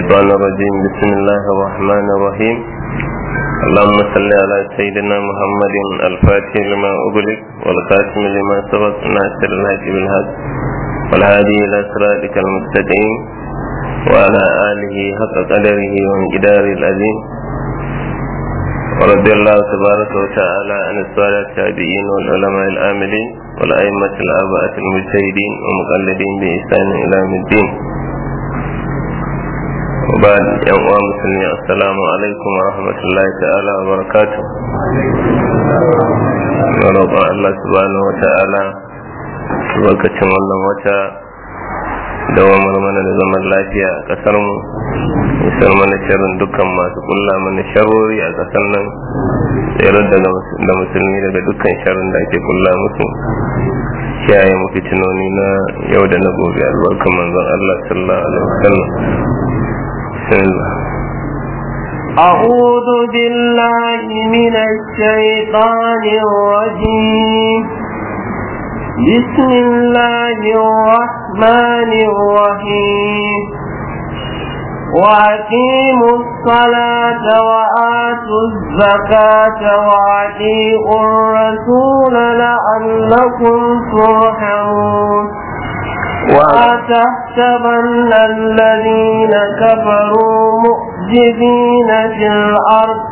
الشيطان الرجيم بسم الله الرحمن الرحيم اللهم صل على سيدنا محمد الفاتح لما أغلق والخاتم لما سبق ناصر الهدي بالهدى والهادي إلى صراطك المستقيم وعلى آله حق قدره وانقدار العظيم ورضي الله تبارك وتعالى عن السادة التابعين والعلماء العاملين والأئمة الآباء المجتهدين ومقلدين بإحسان إلى يوم الدين وبعد يوم مسلمين السلام عليكم ورحمة الله تعالى وبركاته ورضا الله سبحانه وتعالى lokacin wannan wata dawamar mana da zaman lafiya a kasar mu isar mana sharrin dukkan masu kulla mana sharori a kasar nan tsayar da musulmi daga dukkan sharrin da ake kulla musu kiyaye mu fitinoni na yau da na gobe albarkan manzon Allah sallallahu alaihi wasallam أعوذ بالله من الشيطان الرجيم بسم الله الرحمن الرحيم وأقيموا الصلاة وآتوا الزكاة وأطيعوا الرسول لعلكم ترحمون ولا تحسبن الذين كفروا مؤجدين في الأرض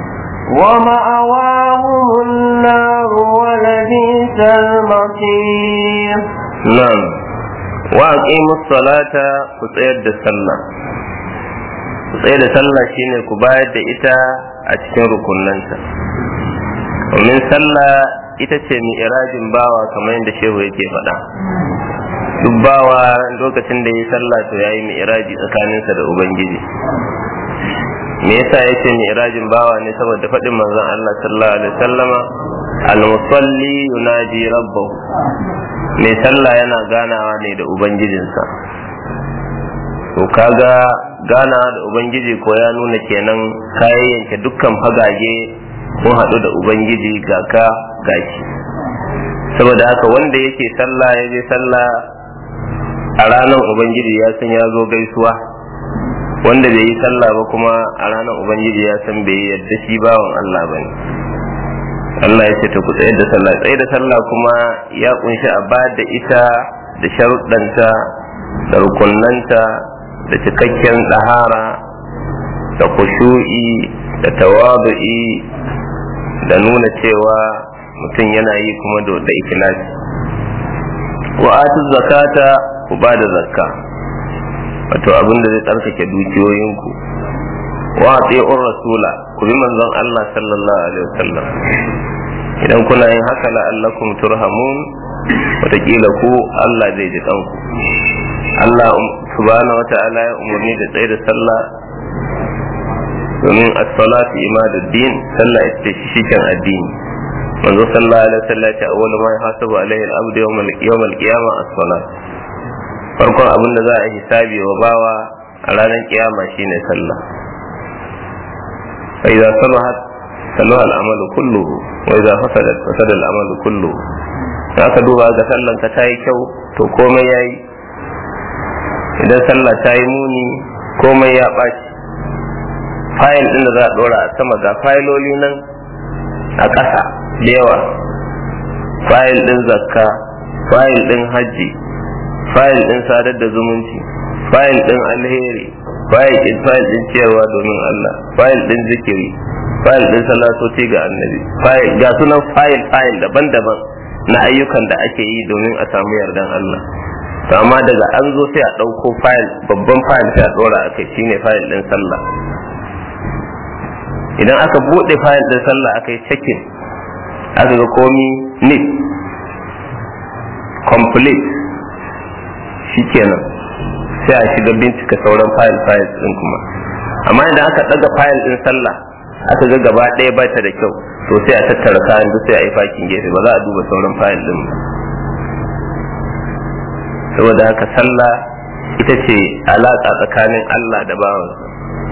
ومأواهم النار ولبئس المصير نعم وأقيموا الصلاة كتير الصلاة tsaye da sallah shine ku bayar da ita a cikin rukunanta domin sallah ita ce mi'irajin bawa kamar yadda shehu yake faɗa duk bawa lokacin da ya sallah to ya yi mi'iraji tsakaninsa da ubangiji me yasa ya ce mi'rajin bawa ne saboda faɗin manzon Allah sallallahu alaihi wasallama al-musalli yunaji rabbahu mai sallah yana ganawa ne da ubangijinsa to kaga ganawa da ubangiji ko ya nuna kenan kayan yanke dukkan fagage kun haɗu da ubangiji ga ka gashi saboda haka wanda yake sallah ya je sallah a ranar ubangiji ya san ya zo gaisuwa wanda bai yi sallah ba kuma a ranar ubangiji ya san bai yadda shi bawan Allah ba ne Allah ya ce ta ku tsaye da sallah tsaye da sallah kuma ya kunshi a ba da ita da sharuɗanta da rukunnanta da cikakken ɗahara da kushu'i da tawadu'i da nuna cewa mutum yana yi kuma da ikilasi wa atu zakata ku ba da zakka wato abin da zai tsarkake dukiyoyinku wa tsi'ur rasula ku bi manzon Allah sallallahu alaihi wasallam idan kuna yin haka la'allakum turhamun wataƙila ku Allah zai ji kanku Allah subhanahu wa ta'ala ya umarni da tsaye da sallah domin as-salatu imaduddin sallah ita ce shikin addini manzo sallallahu alaihi wasallam ya ce awwalu ma yahasabu alaihi al-abdu yawm al-qiyamah as-salat farkon abin da za a hisabi wa bawa a ranar kiyama shine sallah fa idza salahat salaha al-amalu kulluhu wa idza fasadat fasada al-amalu kulluhu da aka duba ga sallan ka tayi kyau to komai yayi idan sallah ta yi muni komai ya ɓaci fayil ɗin da za a ɗora a sama ga fayiloli nan a ƙasa da yawa fayil ɗin zakka fayil ɗin hajji fayil ɗin sadar da zumunci fayil ɗin alheri fayil ɗin fayil ɗin ciyarwa domin Allah fayil ɗin zikiri fayil ɗin salatoci ga annabi fayil ga sunan fayil fayil daban-daban na ayyukan da ake yi domin a samu yardan Allah to amma daga an zo sai a ɗauko fayil babban fayil sai a ɗora a kai shine fayil ɗin sallah idan aka buɗe fayil ɗin sallah aka yi cekin aka ga komi neat complete shikenan sai a shiga bincika sauran fayil fayil ɗin kuma amma idan aka ɗaga fayil ɗin sallah aka ga gaba ɗaya ba ta da kyau to sai a tattara kayan duk sai a yi fakin gefe ba za a duba sauran fayil ɗin ba saboda haka sallah ita ce alaƙa tsakanin Allah da bawansa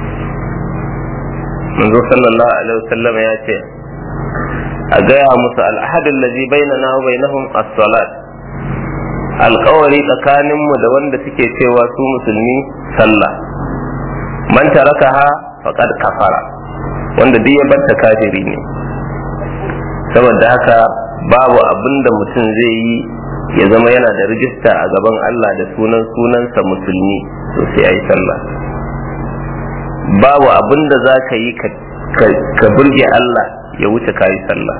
manzo sallallahu alaihi wasallam ya ce a gaya musu al'ahadun lazi bainana wa bainahum as-salat alƙawari tsakaninmu da wanda suke cewa su musulmi sallah man tarakaha faqad kafara wanda duk ya barta kafiri ne saboda haka babu abin da mutum zai yi ya zama yana da rijista a gaban Allah da sunan sunansa musulmi to sai ya yi sallah babu abin da za ka yi ka burge Allah ya wuce ka yi sallah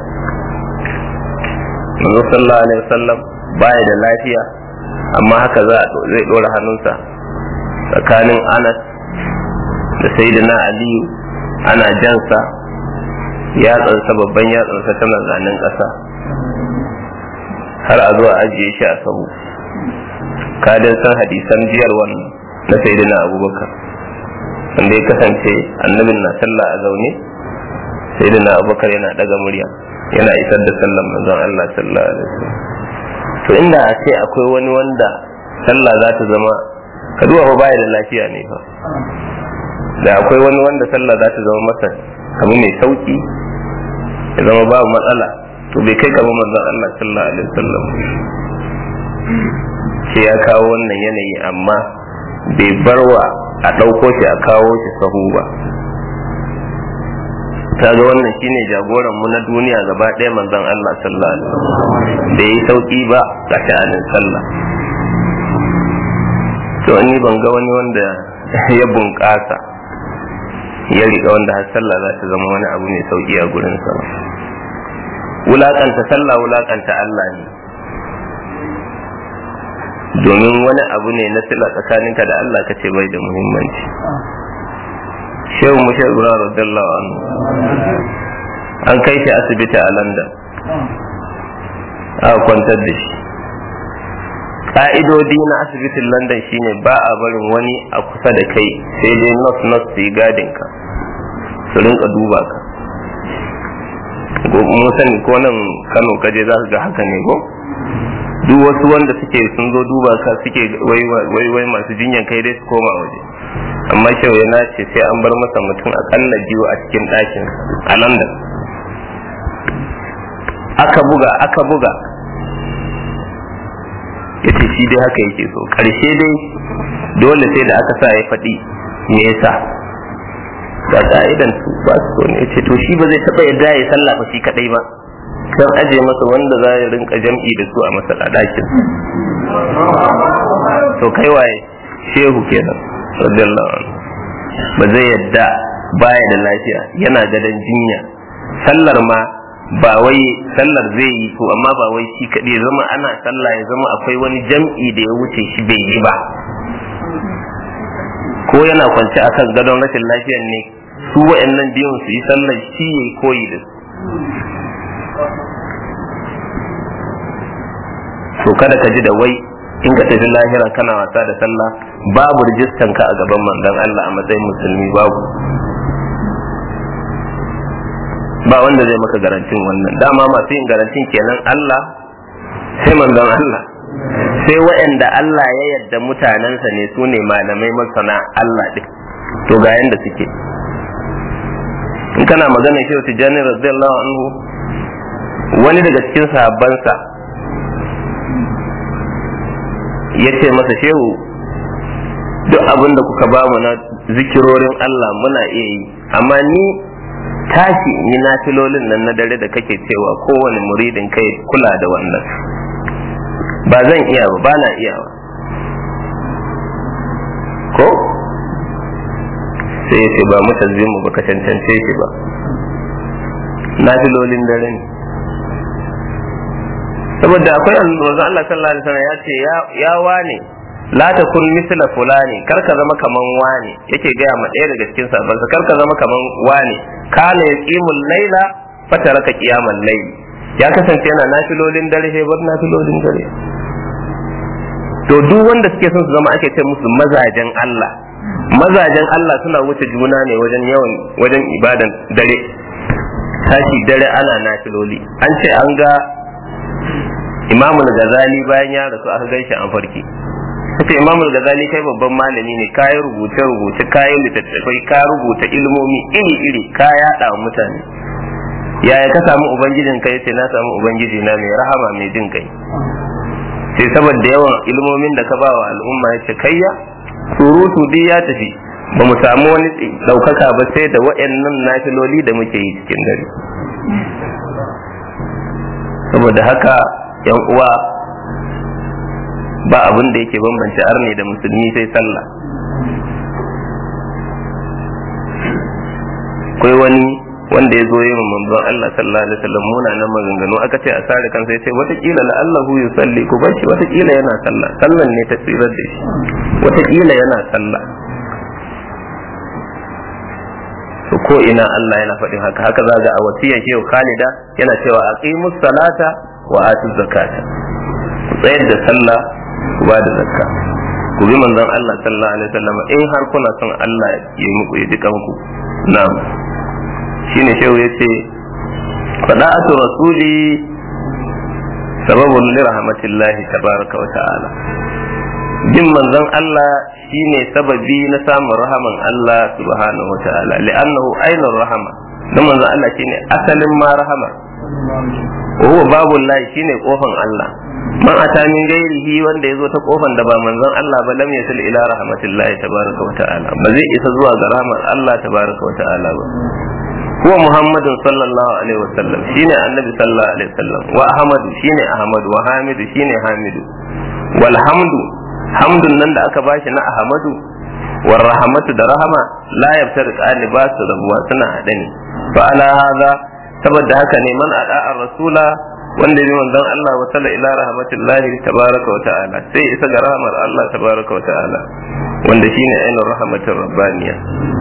manzo sallallahu alaihi wasallam baya da lafiya amma haka za zai dora hannunsa tsakanin Anas da Sayyidina Aliyu ana jansa yatsansa babban yatsansa tana zanen ƙasa har a zuwa ajiye shi a sahu kadin san hadisan jiyar wannan na Sayyidina Abubakar wanda ya kasance annabin na sallah a zaune Sayyidina Abubakar yana daga murya yana isar da sallan manzon Allah sallallahu alaihi wasallam to inda a ce akwai wani wanda sallah za ta zama ka duba fa baya da lafiya ne fa da akwai wani wanda sallah za ta zama masa abu mai sauki ya zama babu matsala to bai kai kamar manzon Allah sallallahu alaihi wasallam shi ya kawo wannan yanayi amma bai barwa a ɗauko shi a kawo shi sahu ba kaga wannan shine jagoran mu na duniya gaba ɗaya manzon Allah sallallahu alaihi wasallam da yi sauki ba ga sha'anin sallah to ni ban ga wani wanda ya bunƙasa ya riga wanda har sallah za ta zama wani abu mai sauki a gurin sa wulakanta sallah wulakanta Allah ne domin wani abu ne na sila tsakaninka da Allah kace bai da muhimmanci shehu mushar gura radiyallahu anhu an kai shi asibiti a london aka kwantar da shi ka'idodi na asibitin london shine ba a barin wani a kusa da kai sai dai nurse nurse su yi gadin ka su rinka duba ka mun sani ko nan kano kaje za ka ga haka ne ko duk wasu wanda suke sun zo duba ka suke wai wai masu jinyan kai dai su koma waje amma kyau ya nace sai an bar masa mutum akalla biyu a cikin ɗakin a london aka buga aka buga ya ce shi dai haka yake so ƙarshe dai dole sai da aka sa ya faɗi me yasa ga ka'idan su ba su so ne ce to shi ba zai taɓa yadda ya sallah ba shi kaɗai ba kan aje masa wanda za ya rinka jam'i da su a masa ɗakin to kai waye shehu kenan radiyallahu anhu ba zai yadda baya da lafiya yana gadon jinya sallar ma ba wai sallar zai yi to amma ba wai shi kaɗai zama ana sallah ya zama akwai wani jam'i da ya wuce shi bai yi ba ko yana kwance akan gadon rashin lafiyar ne su wa'annan biyun su yi sallar shi ya yi koyi da su to kada ka ji da wai in ka tafi lahira kana wasa da sallah babu rijistan ka a gaban manzon Allah a matsayin musulmi babu ba wanda zai maka garantin wannan dama masu yin garantin kenan Allah sai manzon Allah sai waɗanda Allah ya yarda mutanensa ne su ne malamai masana Allah ɗin to ga yanda suke in kana magana shi tijjani radiyallahu anhu wani daga cikin sahabbansa ya ce masa shehu duk abin da kuka ba mu na zikirorin Allah muna iya yi amma ni tashi ni na filolin nan na dare da kake cewa kowane muridin kai kula da wannan ba zan iya ba ba na iya ba ko sai ya ce ba mutazzimu ba ka cancance shi ba na filolin dare ne saboda akwai manzo Allah sallallahu alaihi wasallam ya ce ya wane la takun misla fulani kar ka zama kaman wane yake gaya ma ɗaya daga cikin sabansa kar ka zama kaman wane kana yaqimul laila fataraka qiyamal layl ya kasance yana nafilolin dare sai bar nafilolin dare to duk wanda suke son su zama ake ce musu mazajen Allah mazajen Allah suna wuce juna ne wajen yawan wajen ibadan dare tashi dare ana nafiloli an ce an ga imamul gazali bayan ya rasu aka gan shi an farki kace imamul gazali kai babban malami ne ka yi rubuce rubuce ka yi littattafai ka rubuta ilmomi iri iri ka yaɗa wa mutane yaya ka samu ubangijin kai yace na samu ubangiji na mai rahama mai jin kai sai saboda yawan ilmomin da ka ba wa al'umma yace kayya surutu duk ya tafi ba mu samu wani ɗaukaka ba sai da wa'annan nafiloli da muke yi cikin dare saboda haka yan uwa ba abin da yake bambance arne da musulmi sai sallah akwai wani wanda ya zo yi wa manzon Allah sallallahu alaihi wasallam muna nan maganganu aka ce a sare kansa ya ce watakila la Allahu yusalli ku bar shi watakila yana sallah sallan ne ta tsirar da shi watakila yana sallah to ko ina Allah yana faɗin haka haka za ga a wasiyar shehu Khalida yana cewa aqimus salata wa atuz zakata ku tsayar da sallah ku ba da zakka ku bi manzon Allah sallallahu alaihi wasallam in har kuna son Allah ya yi muku ya dukan ku na'am shine shehu yace fada'atu rasuli sababun li rahmatillahi tabaraka wa ta'ala bin manzon Allah shine sababi na samun rahaman Allah subhanahu wa ta'ala li'annahu ainur rahama dan manzon Allah shine asalin ma rahama wa huwa babul lahi shine kofan Allah man ata min gairihi wanda yazo ta kofan da ba manzon Allah ba lam yasil ila rahmatillahi tabaraka wa ta'ala ba zai isa zuwa ga rahmar Allah tabaraka wa ta'ala ba huwa muhammadun sallallahu alaihi wasallam shine annabi sallallahu alaihi wasallam wa ahmadu shine ahmadu wa hamidu shine hamidu wal hamdu hamdun nan da aka bashi na ahmadu war rahmatu da rahama la yabtari qali ba su rabuwa suna hade ne fa ala hadha saboda haka ne man ada'a rasula wanda bi manzon Allah wa salla ila rahmatillahi tabaraka wa ta'ala sai isa ga rahmar Allah tabaraka wa ta'ala wanda shine ainihin rahmatir rabbaniya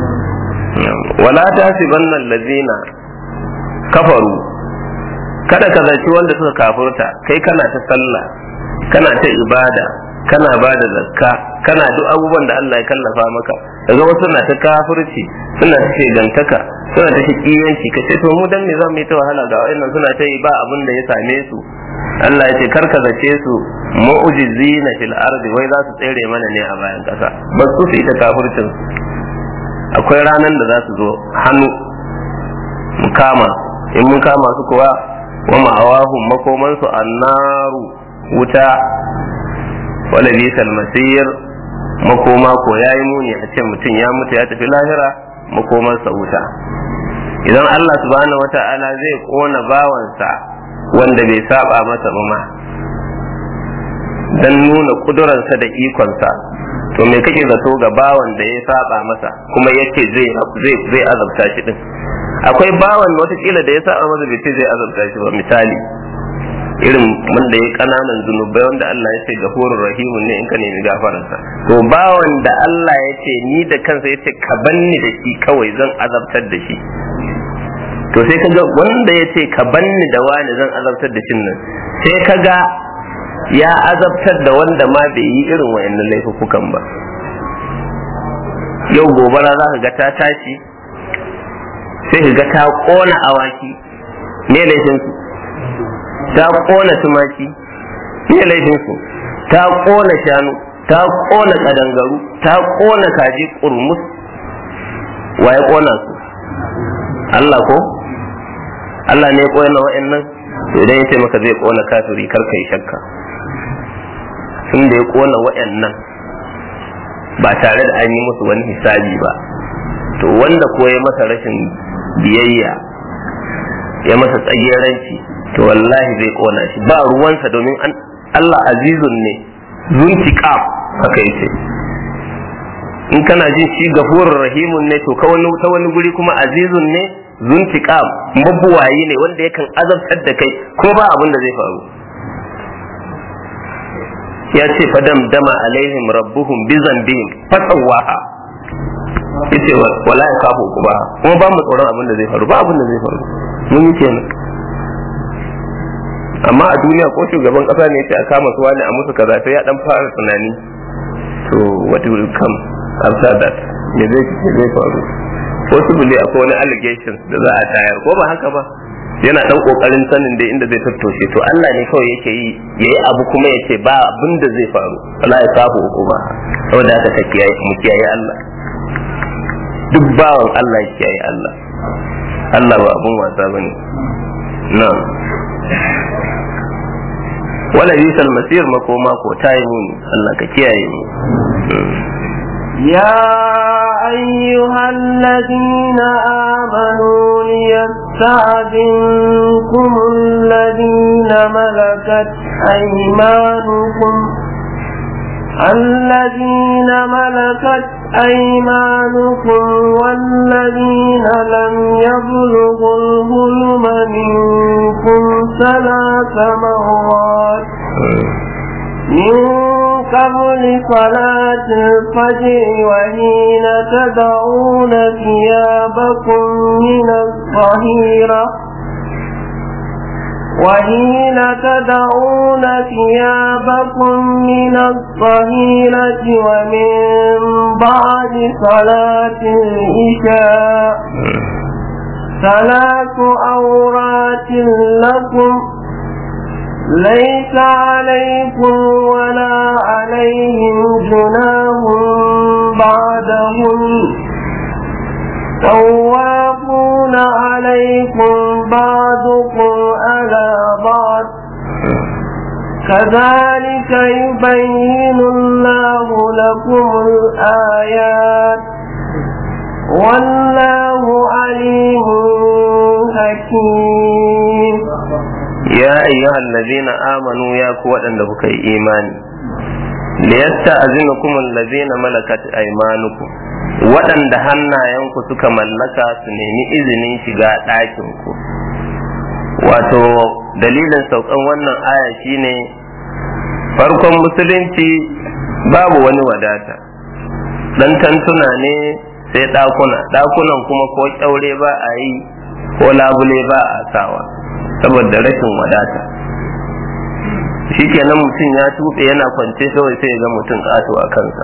wala tasibanna allazina kafaru kada ka zaci wanda suka kafurta kai kana ta sallah kana ta ibada kana ba da zakka kana duk abubuwan da Allah ya kallafa maka daga wasu na ta kafirci suna ta shegantaka suna ta shakiyanci ka ce to mu dan me zamu yi ta wahala ga wayannan suna ta yi ba abin da ya same su Allah ya ce karka zace su mu'jizina fil ardi wai za su tsere mana ne a bayan kasa ba su su ita kafircin akwai ranan da za su zo hannu mu kama in mun kama su kuwa wa ma'awahum makomansu annaru wuta wala bisal masir makoma ko yayi muni a ce mutum ya mutu ya tafi lahira makomansa wuta idan Allah subhanahu wata'ala zai kona bawansa wanda bai saba masa ba ma dan nuna kudurarsa da ikonsa to me kake zato ga bawan da ya saba masa kuma yace zai zai zai azabta shi din akwai bawan watakila da ya saba masa bai ce zai azabta shi ba misali irin wanda ya kananan zunubai wanda Allah ya ce gafurur rahimun ne in ka nemi gafaransa to bawan da Allah ya ce ni da kansa ya ce ka banni da shi kawai zan azabtar da shi to sai kaga wanda ya ce ka banni da wani zan azabtar da shin nan sai kaga ya azabtar da wanda ma bai yi irin wayannan laifukan ba yau gobara za ka ga ta tashi sai ka ga ta kona awaki me laifinsu ta kona tumaki me laifinsu ta kona shanu ta kona kadangaru ta kona kaji kurmus wa ya kona su Allah ko Allah ne ya kona wa'annan to idan ya ce maka zai kona kafiri kar kai shakka tun da ya kona wa'annan ba tare da an yi musu wani hisabi ba to wanda ko ya masa rashin biyayya ya masa tsageranci to wallahi zai kona shi ba ruwansa domin Allah azizun ne zuntiqam haka yace in kana jin shi gafurur rahimun ne to ta wani guri kuma azizun ne zuntiqam mabuwayi ne wanda yakan azabtar da kai ko ba abin da zai faru ya ce fadam dama alaihim rabbuhum bi zambihim fasawaha yace wala ya kafu ku ba kuma ba mu tsoron abin da zai faru ba abin da zai faru mun yi kenan amma a duniya ko shugaban kasa ne yace a kama su wani a musu kaza sai ya dan fara tunani to what will come after that me zai me zai faru possibly akwai wani allegations da za a tayar ko ba haka ba yana dan kokarin sanin da inda zai tattoshe to Allah ne kawai yake yi yayi abu kuma yace ba abin da zai faru Allah ya kafu hukuma saboda haka ka kiyaye mu kiyaye Allah duk bawan Allah ya kiyaye Allah Allah ba abun wasa bane na'am wala yusal masir makoma ko tayi muni Allah ka kiyaye mu يا أيها الذين آمنوا ليستأذنكم الذين ملكت أيمانكم الذين ملكت أيمانكم والذين لم يبلغوا الظلم منكم ثلاث مرات من قبل صلاة الفجر وحين تدعون ثيابكم من الظهيرة وحين تدعون ثيابكم من الظهيرة ومن بعد صلاة العشاء ثلاث أورات لكم ليس عليكم ولا عليهم جناه بعدهم توافون عليكم بعضكم على بعض كذلك يبين الله لكم الآيات والله عليم حكيم ya ayyuhal ladina amanu ya ku waɗanda kuka yi imani liyasta'zinukum allazina malakat aymanukum waɗanda hannayenku suka mallaka su nemi izinin shiga ɗakin ku wato dalilin saukan wannan aya shine farkon musulunci babu wani wadata dan tantuna ne sai ɗakuna ɗakunan kuma ko kyaure ba a yi ko labule ba a sawa saboda rashin wadata shikenan mutum ya tuɓe yana kwance kawai sai ga mutum ƙato a kansa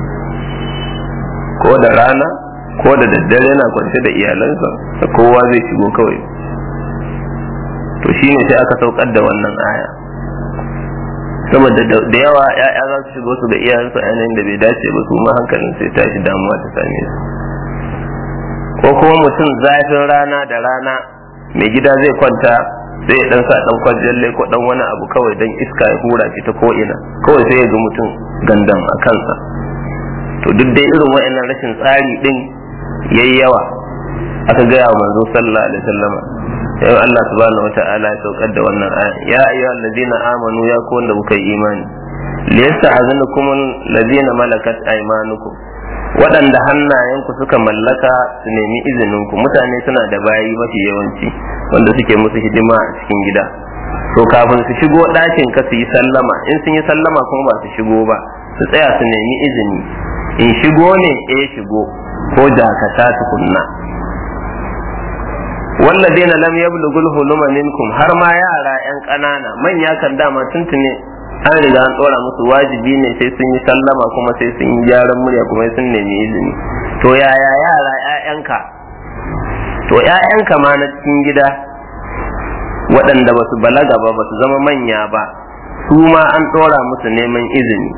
ko da rana ko da daddare yana kwance da iyalansa da kowa zai shigo kawai to shine sai aka saukar da wannan aya saboda da yawa ya'ya za su shigo su ga iyayensu a yanayin da bai dace ba su ma hankalin sai tashi damuwa ta same su ko kuma mutum zafin rana da rana mai gida zai kwanta sai ya dan sa dan kwajalle ko dan wani abu kawai dan iska ya hura shi ta ko ina kawai sai ya ga mutum gandan a kansa to duk dai irin wa'annan rashin tsari din yayi yawa aka gaya wa manzo sallallahu alaihi wasallama yau Allah subhanahu wata'ala ya saukar da wannan aya ya ayyuhal ladina amanu ya ku wanda kuka yi imani liyasta'zinukum alladhina malakat aymanukum waɗanda hannayenku suka mallaka su nemi izininku mutane suna da bayi mafi yawanci wanda suke musu hidima a cikin gida to kafin su shigo ɗakin ka su yi sallama in sun yi sallama kuma ba su shigo ba su tsaya su nemi izini in shigo ne eh shigo ko dakata tukunna والذين لم يبلغوا الحلم منكم har ma yara yan ƙanana manya kan dama tuntune an riga an ɗora musu wajibi ne sai sun yi sallama kuma sai sun yi gyaran murya kuma sun nemi izini to yaya yara ƴaƴanka to ƴaƴanka ma na cikin gida waɗanda ba su balaga ba ba su zama manya ba su ma an ɗora musu neman izini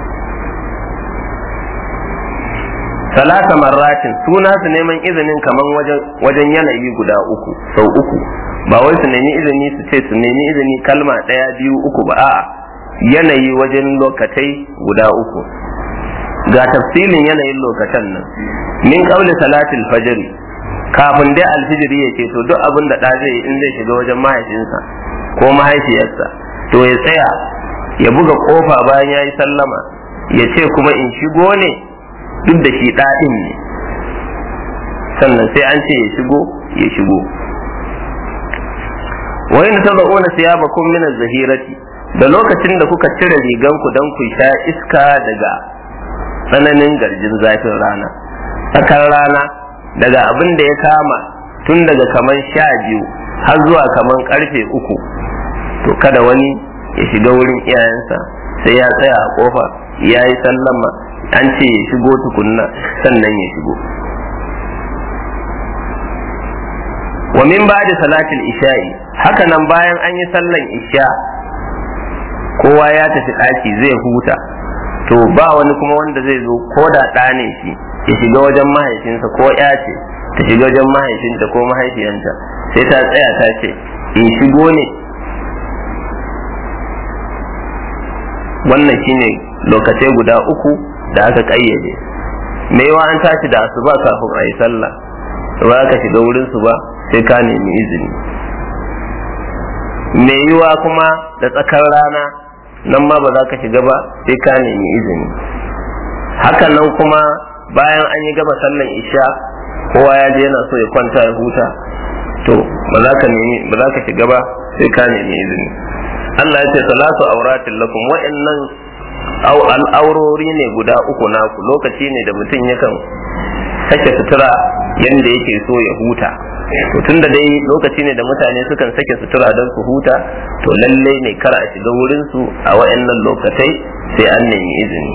salasa marratin suna su neman izinin kaman wajen yanayi guda uku sau uku ba wai su nemi izini su ce su nemi izini kalma ɗaya biyu uku ba a'a yanayi wajen lokatai guda uku ga tafsilin yanayin lokatan nan min kauli salatil fajri kafin dai alfijiri ya ce to duk abin da ɗa zai in zai shiga wajen mahaifinsa ko mahaifiyarsa to ya tsaya ya buga kofa bayan ya yi sallama ya ce kuma in shigo ne duk da shi ɗaɗin ne sannan sai an ce ya shigo ya shigo wa in tad'una siyabakum min az-zahirati da lokacin da kuka cire riganku don ku sha iska daga tsananin garjin zafin rana tsakar rana daga abin da ya kama tun daga kaman sha biyu har zuwa kaman karfe uku to kada wani ya shiga wurin iyayensa sai ya tsaya a kofa ya yi sallama an ce ya shigo tukunna sannan ya shigo wa min ba'da salatil isha'i haka nan bayan an yi sallan isha kowa ya tafi ɗaki zai huta to ba wani kuma wanda zai zo ko da ɗa ne shi ya shiga wajen mahaifinsa ko ya ce ta shiga wajen mahaifinta ko mahaifiyanta sai ta tsaya ta ce in shigo ne wannan shine lokacai guda uku da aka ƙayyade me yawa an tashi da asuba kafin a yi sallah ba ka shiga wurin su ba sai ka nemi izini me yiwa kuma da tsakar rana nan ma ba za ka shiga ba sai ka nemi izini hakan nan kuma bayan an yi gaba sallan isha kowa ya je yana so ya kwanta ya huta to ba za ka nemi ba za ka shiga ba sai ka nemi izini Allah ya ce salatu auratin lakum wa'annan al'aurori ne guda uku naku lokaci ne da mutum yakan sake sutura yanda yake so ya huta to tunda dai lokaci ne da mutane sukan sake sutura don su huta to lallai ne kar a shiga wurin su a wa'annan lokatai sai an nemi izini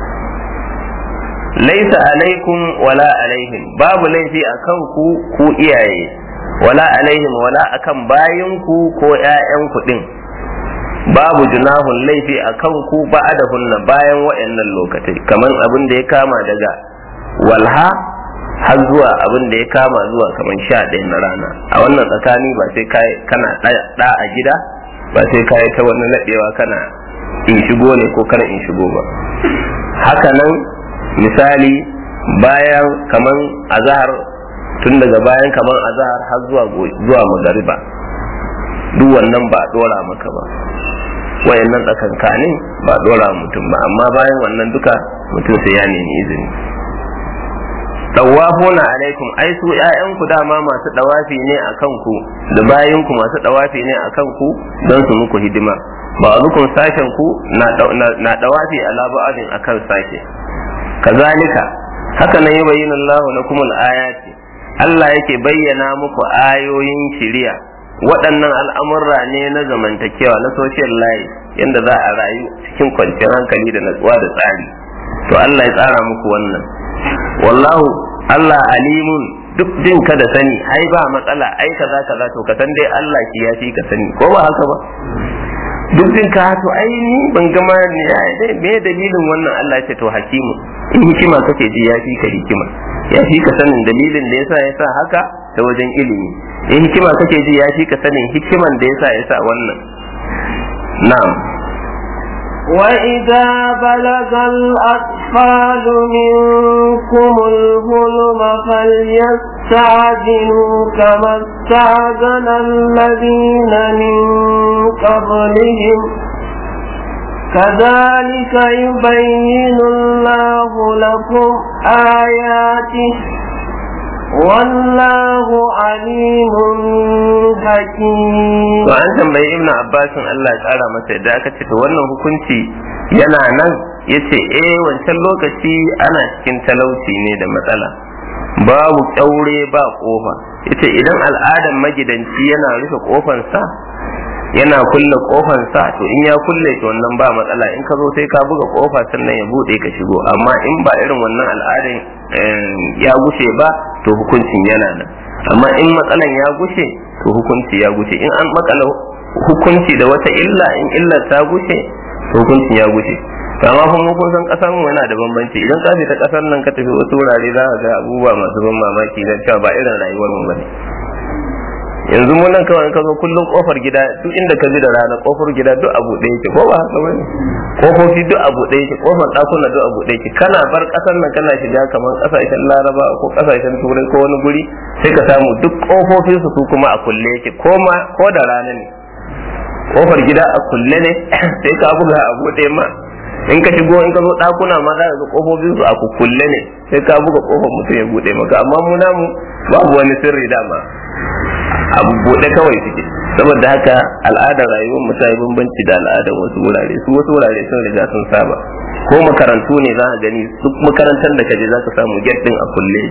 laisa alaikum wala alaihim babu laifi a kan ku ku iyaye wala alaihim wala akan bayinku ko ƴaƴanku din babu junahun laifi a kan ku hunna bayan wa'annan lokatai kamar abin da ya kama daga walha har zuwa abin da ya kama zuwa kamar sha ɗaya na rana a wannan tsakani ba sai kana ɗa a gida ba sai kayi ta wani naɗewa kana in shigo ne ko kana in shigo ba haka nan misali bayan kaman azahar tun daga bayan kaman azahar har zuwa zuwa magariba duk wannan ba dora maka ba wayannan tsakankanin ba dora mutum ba amma bayan wannan duka mutum sai ya nemi izini dawafuna alaikum ai su ƴaƴanku dama masu dawafi ne a kanku da bayinku masu dawafi ne a kanku don su muku hidima ba rukun sashen ku na dawafi ala ba'adin akan sashe kazalika haka nan yi bayyana Allah lakum al-ayati Allah yake bayyana muku ayoyin shiriya waɗannan al'amurra ne na zamantakewa na social life yadda za a rayu cikin kwanciyar hankali da natsuwa da tsari to Allah ya tsara muku wannan wallahu Allah alimun duk jin ka da sani ai ba matsala ai kaza kaza to ka san dai Allah ki ya fi ka sani ko ba haka ba duk jin ka to ai ni ban gama ne dai me dalilin wannan Allah ya ce to hakimu in hikima kake ji ya fi ka hikima ya fi ka sanin dalilin da yasa yasa haka ta wajen ilimi in hikima kake ji ya fi ka sanin hikiman da yasa yasa wannan na'am وإذا بلغ الأطفال منكم الظلم فليستعجلوا كما استعجل الذين من قبلهم كذلك يبين الله لكم آياته والله عليم حكيم to an tambayi ibn abbasin Allah ya kara masa yadda aka ce to wannan hukunci yana nan yace eh wancan lokaci ana cikin talauci ne da matsala babu kyaure ba kofa yace idan al'adan magidanci yana rufe kofansa yana kulle kofansa to in ya kulle to wannan ba matsala in ka zo sai ka buga kofa sannan ya bude ka shigo amma in ba irin wannan al'adan ya gushe ba to hukuncin yana nan amma in matsalan ya gushe to hukunci ya gushe in an makala hukunci da wata illa in illar ta gushe to hukuncin ya gushe to amma kuma kun san kasar mu yana da bambanci idan ka fita kasar nan ka tafi wasu wurare za ka ga abubuwa masu ban mamaki da cewa ba irin rayuwar mu bane yanzu mu nan kawai ka zo kullum kofar gida duk inda ka ji da rana kofar gida duk abu ɗaya yake ko ba haka bane kofofi duk abu ɗaya yake kofar ɗakuna duk abu ɗaya yake kana bar ƙasar nan kana shiga kamar ƙasashen laraba ko ƙasashen turai ko wani guri sai ka samu duk kofofin su su kuma a kulle yake ko ma ko da rana ne kofar gida a kulle ne sai ka buga a buɗe ma in ka shigo in ka zo ɗakuna ma za ka ga kofofin su a kulle ne sai ka buga kofar mutum ya buɗe maka amma mu namu babu wani sirri dama abu buɗe kawai suke saboda haka al'adar rayuwar mu ta yi bambanci da al'adar wasu wurare su wasu wurare sun riga sun saba ko makarantu ne za a gani duk makarantar da kaje za ka samu get din a kulle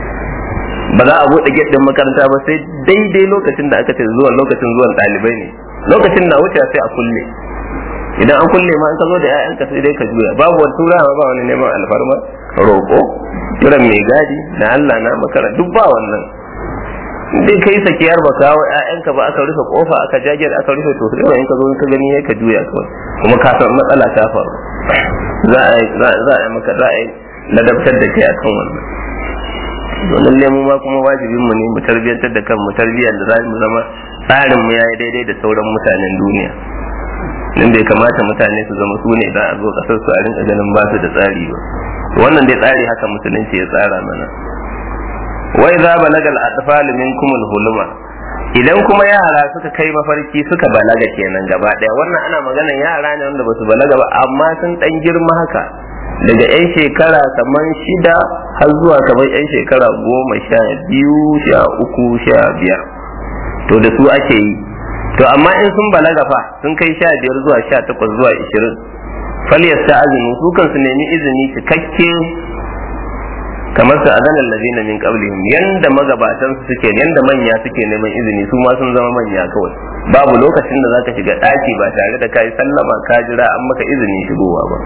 ba za a buɗe get din makaranta ba sai daidai lokacin da aka ce zuwan lokacin zuwan ɗalibai ne lokacin na wuce sai a kulle idan an kulle ma in ka zo da 'ya'yanka sai dai ka juya babu wani turawa ba wani neman alfarma roƙo kiran mai gadi na Allah na makara duk ba wannan dai kai sakiyar ba kawo ƴaƴanka ba aka rufe kofa aka jage aka rufe to sai in ka zo ka gani ka juya kawai kuma ka san matsala ta faru za a za a maka za a ladabtar da kai akan wannan to lalle mu ma kuma wajibin mu ne mu tarbiyantar da kanmu tarbiyyar da za mu zama tsarin mu yayi daidai da sauran mutanen duniya dan bai kamata mutane su zama su ne za a zo kasar su a rinka ganin ba su da tsari ba wannan dai tsari haka musulunci ya tsara mana wai za balaga al-atfal minkum al-huluma idan kuma yara suka kai mafarki suka balaga kenan gaba daya wannan ana maganan yara ne wanda basu balaga ba amma sun dan girma haka daga yan shekara kamar shida har zuwa kamar yan shekara goma sha biyu sha uku sha biyar to da su ake yi to amma in sun balaga fa sun kai sha biyar zuwa sha takwas zuwa ishirin falyasta azumi su kan su nemi izini cikakke kamar su azan allazina min qablihim yanda magabatan su suke yanda manya suke neman izini su ma sun zama manya kawai babu lokacin da zaka shiga daki ba tare da kai sallama ka jira an maka izini shigowa ba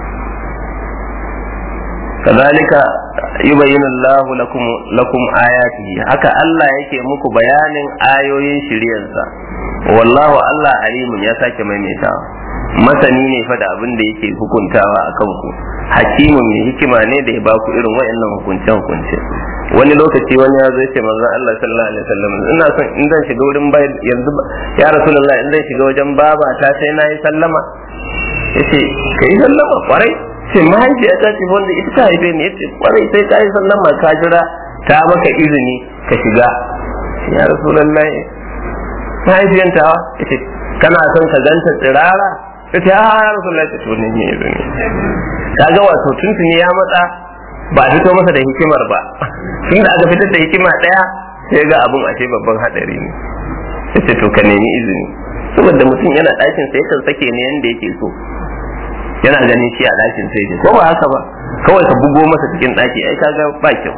kazalika yubayyinu Allahu lakum lakum ayatihi haka Allah yake muku bayanin ayoyin shiryansa wallahu Allah alimun ya sake maimaitawa masani ne fa da abin da yake hukuntawa a kanku hakimun mai hikima ne da ya ba ku irin wayannan hukunce hukunce wani lokaci wani ya zo ce manzon Allah sallallahu alaihi wasallam ina son in zan shiga wurin bai yanzu ya rasulullah in zan shiga wajen baba ta sai na yi sallama yace kai sallama kwarai ce mahaifiya ta ce wanda ita ta haife ni yace kwarai sai ka yi sallama ka jira ta maka izini ka shiga ya rasulullah mahaifiyanta yace kana son ka ganta tsirara ta ce ha ya rasu lafiya to ne ne ne kaga wato tuntuni ya matsa ba a fito masa da hikimar ba tun da aka fitar da hikima daya sai ga abun ashe babban hadari ne sai ce to ka nemi izini saboda mutum yana ɗakin sai kan sake ne yanda yake so yana ganin shi a ɗakin sai ko ba haka ba kawai ka bugo masa cikin ɗaki ai kaga ba kyau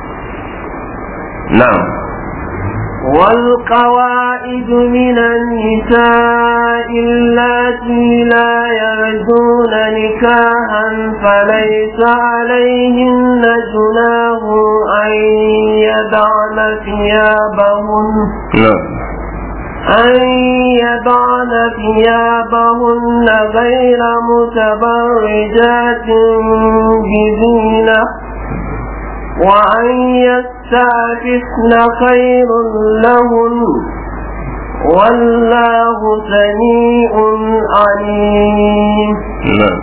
na'am والقواعد من النساء اللاتي لا يرجون نكاحا فليس عليهن جناه أن يضعن ثيابهن أن يضعن ثيابهن غير متبرجات بزينة وأن يستعففن خير لهن والله سميع عليم نعم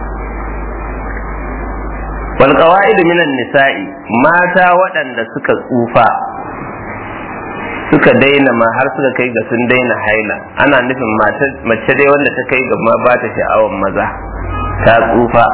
والقواعد من النساء mata waɗanda suka tsufa suka daina ma har suka kai ga sun daina haila ana nufin mace dai wanda ta kai ga ma ba ta sha'awan maza ta tsufa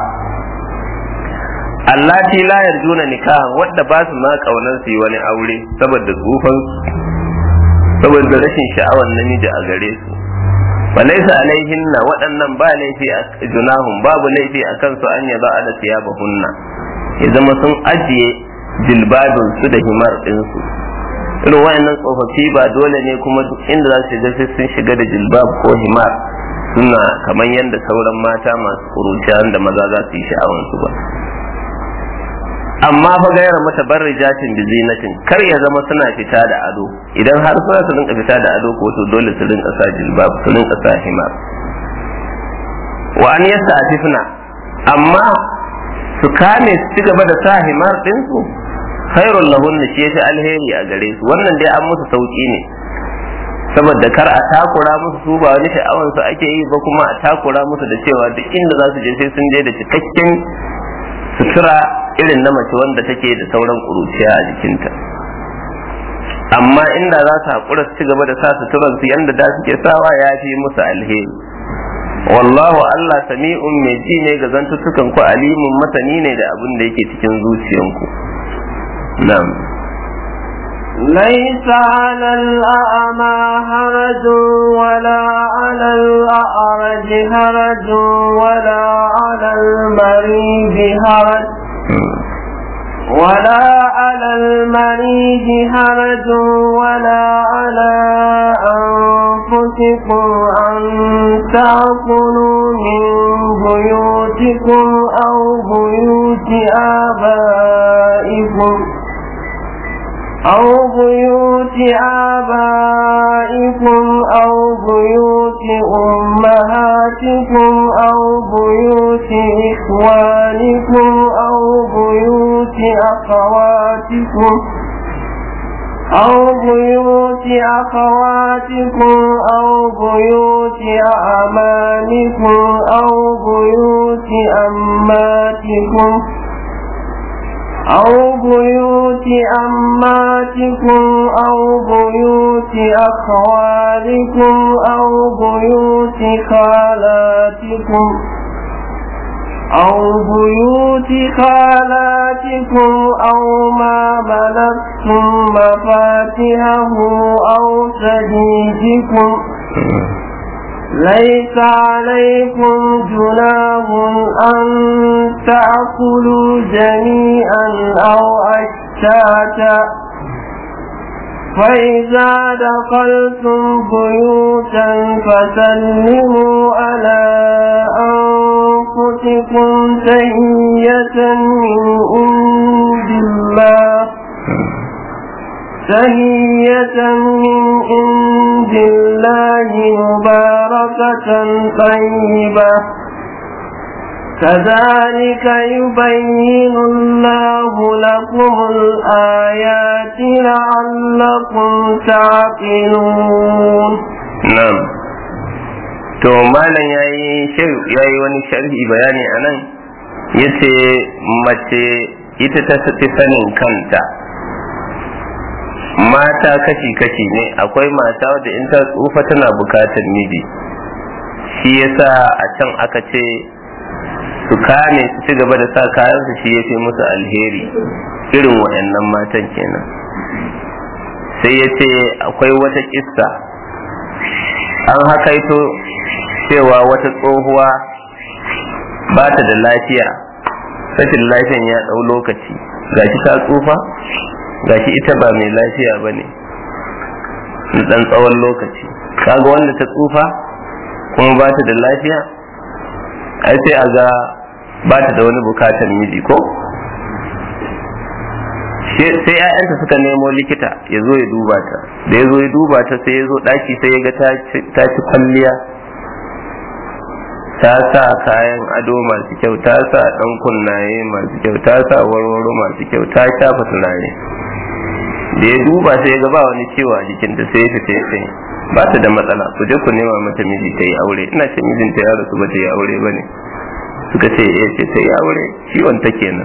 allati la yarjuna nikahan wadda ba su ma kaunar su yi wani aure saboda tsufan saboda rashin sha'awar namiji a gare su fa laysa alaihinna waɗannan ba laifi a junahum babu laifi a kansu an yaba ala thiyabahunna ya zama sun ajiye jilbabin su da himar ɗinsu irin wayannan tsofaffi ba dole ne kuma duk inda za su shiga sai sun shiga da jilbab ko himar suna kamar yadda sauran mata masu kuruciya da maza za su yi sha'awansu ba amma fa gayar mata barrijatin bi zinatin kar ya zama suna fita da ado idan har suna su rinka fita da ado ko to dole su rinka sa jilbab su rinka sa himar wa an yasta atifna amma su kame su ci gaba da sa himar ɗinsu khairul lahunna shi yafi alheri a gare su wannan dai an musu sauki ne saboda kar a takura musu su ba wani sha'awan su ake yi ba kuma a takura musu da cewa duk inda za su je sai sun je da cikakken sutura irin na mace wanda take da sauran kuruciya a jikinta amma inda za su haƙura su ci gaba da sa suturan su yanda da suke sawa ya fi musu alheri wallahu Allah sami'un mai ji ne ga zantuttukan ku alimun masani ne da abin da yake cikin zuciyanku na'am ليس على الأعمى هرج ولا على الأعرج هرج ولا على المريض هرج ولا على المريض هرج ولا على أنفسكم أن تأكلوا من بيوتكم أو بيوت آبائكم أو بيوت آبائكم أو بيوت أمهاتكم أو بيوت إخوانكم أو بيوت أخواتكم أو بيوت أخواتكم أو بيوت أعمامكم أو بيوت أماتكم أو بيوت أماتكم أو بيوت أخوالكم أو بيوت خالاتكم أو بيوت خالاتكم أو ما ملكتم مفاتحه أو صديقكم ليس عليكم جناح أن تأكلوا جميعا أو أشتاتا فإذا دخلتم بيوتا فسلموا على أنفسكم تهية من عند الله تهية من عند الله مباركة طيبة كذلك يبين الله لكم الآيات لعلكم تعقلون na'am to malam yayi yayi wani sharhi bayani anan yace mace ita ta fi sanin kanta mata kashi-kashi ne akwai mata wadda in ta tsufa tana bukatar miji shi yasa a can aka ce su kame su ci gaba da sa kayansu shi ya fi musu alheri irin waɗannan matan kenan sai ya ce akwai wata kissa an hakaito cewa wata tsohuwa ba ta da lafiya rashin lafiyan ya ɗau lokaci gashi ta tsufa gashi ita ba mai lafiya ba ne ɗan tsawon lokaci kaga wanda ta tsufa kuma ba ta da lafiya ai sai a ga ba ta da wani bukatar miji ko sai ‘ya'yanta suka nemo likita ya zo ya duba ta da ya zo ya duba ta sai ya zo ɗaki sai ya ga ta ci kwalliya ta sa kayan ado masu kyau ta sa ɗan kunnaye masu kyau ta sa warwaro masu kyau ta shafa turare da ya duba sai ya ga ba wani ciwo a jikinta sai ya fita ya sai ba ta da matsala ku je ku nema mata miji ta yi aure ina ce mijinta ya rasu ba ta yi aure ba ne suka ce ya ce ta yi aure ciwon ta kenan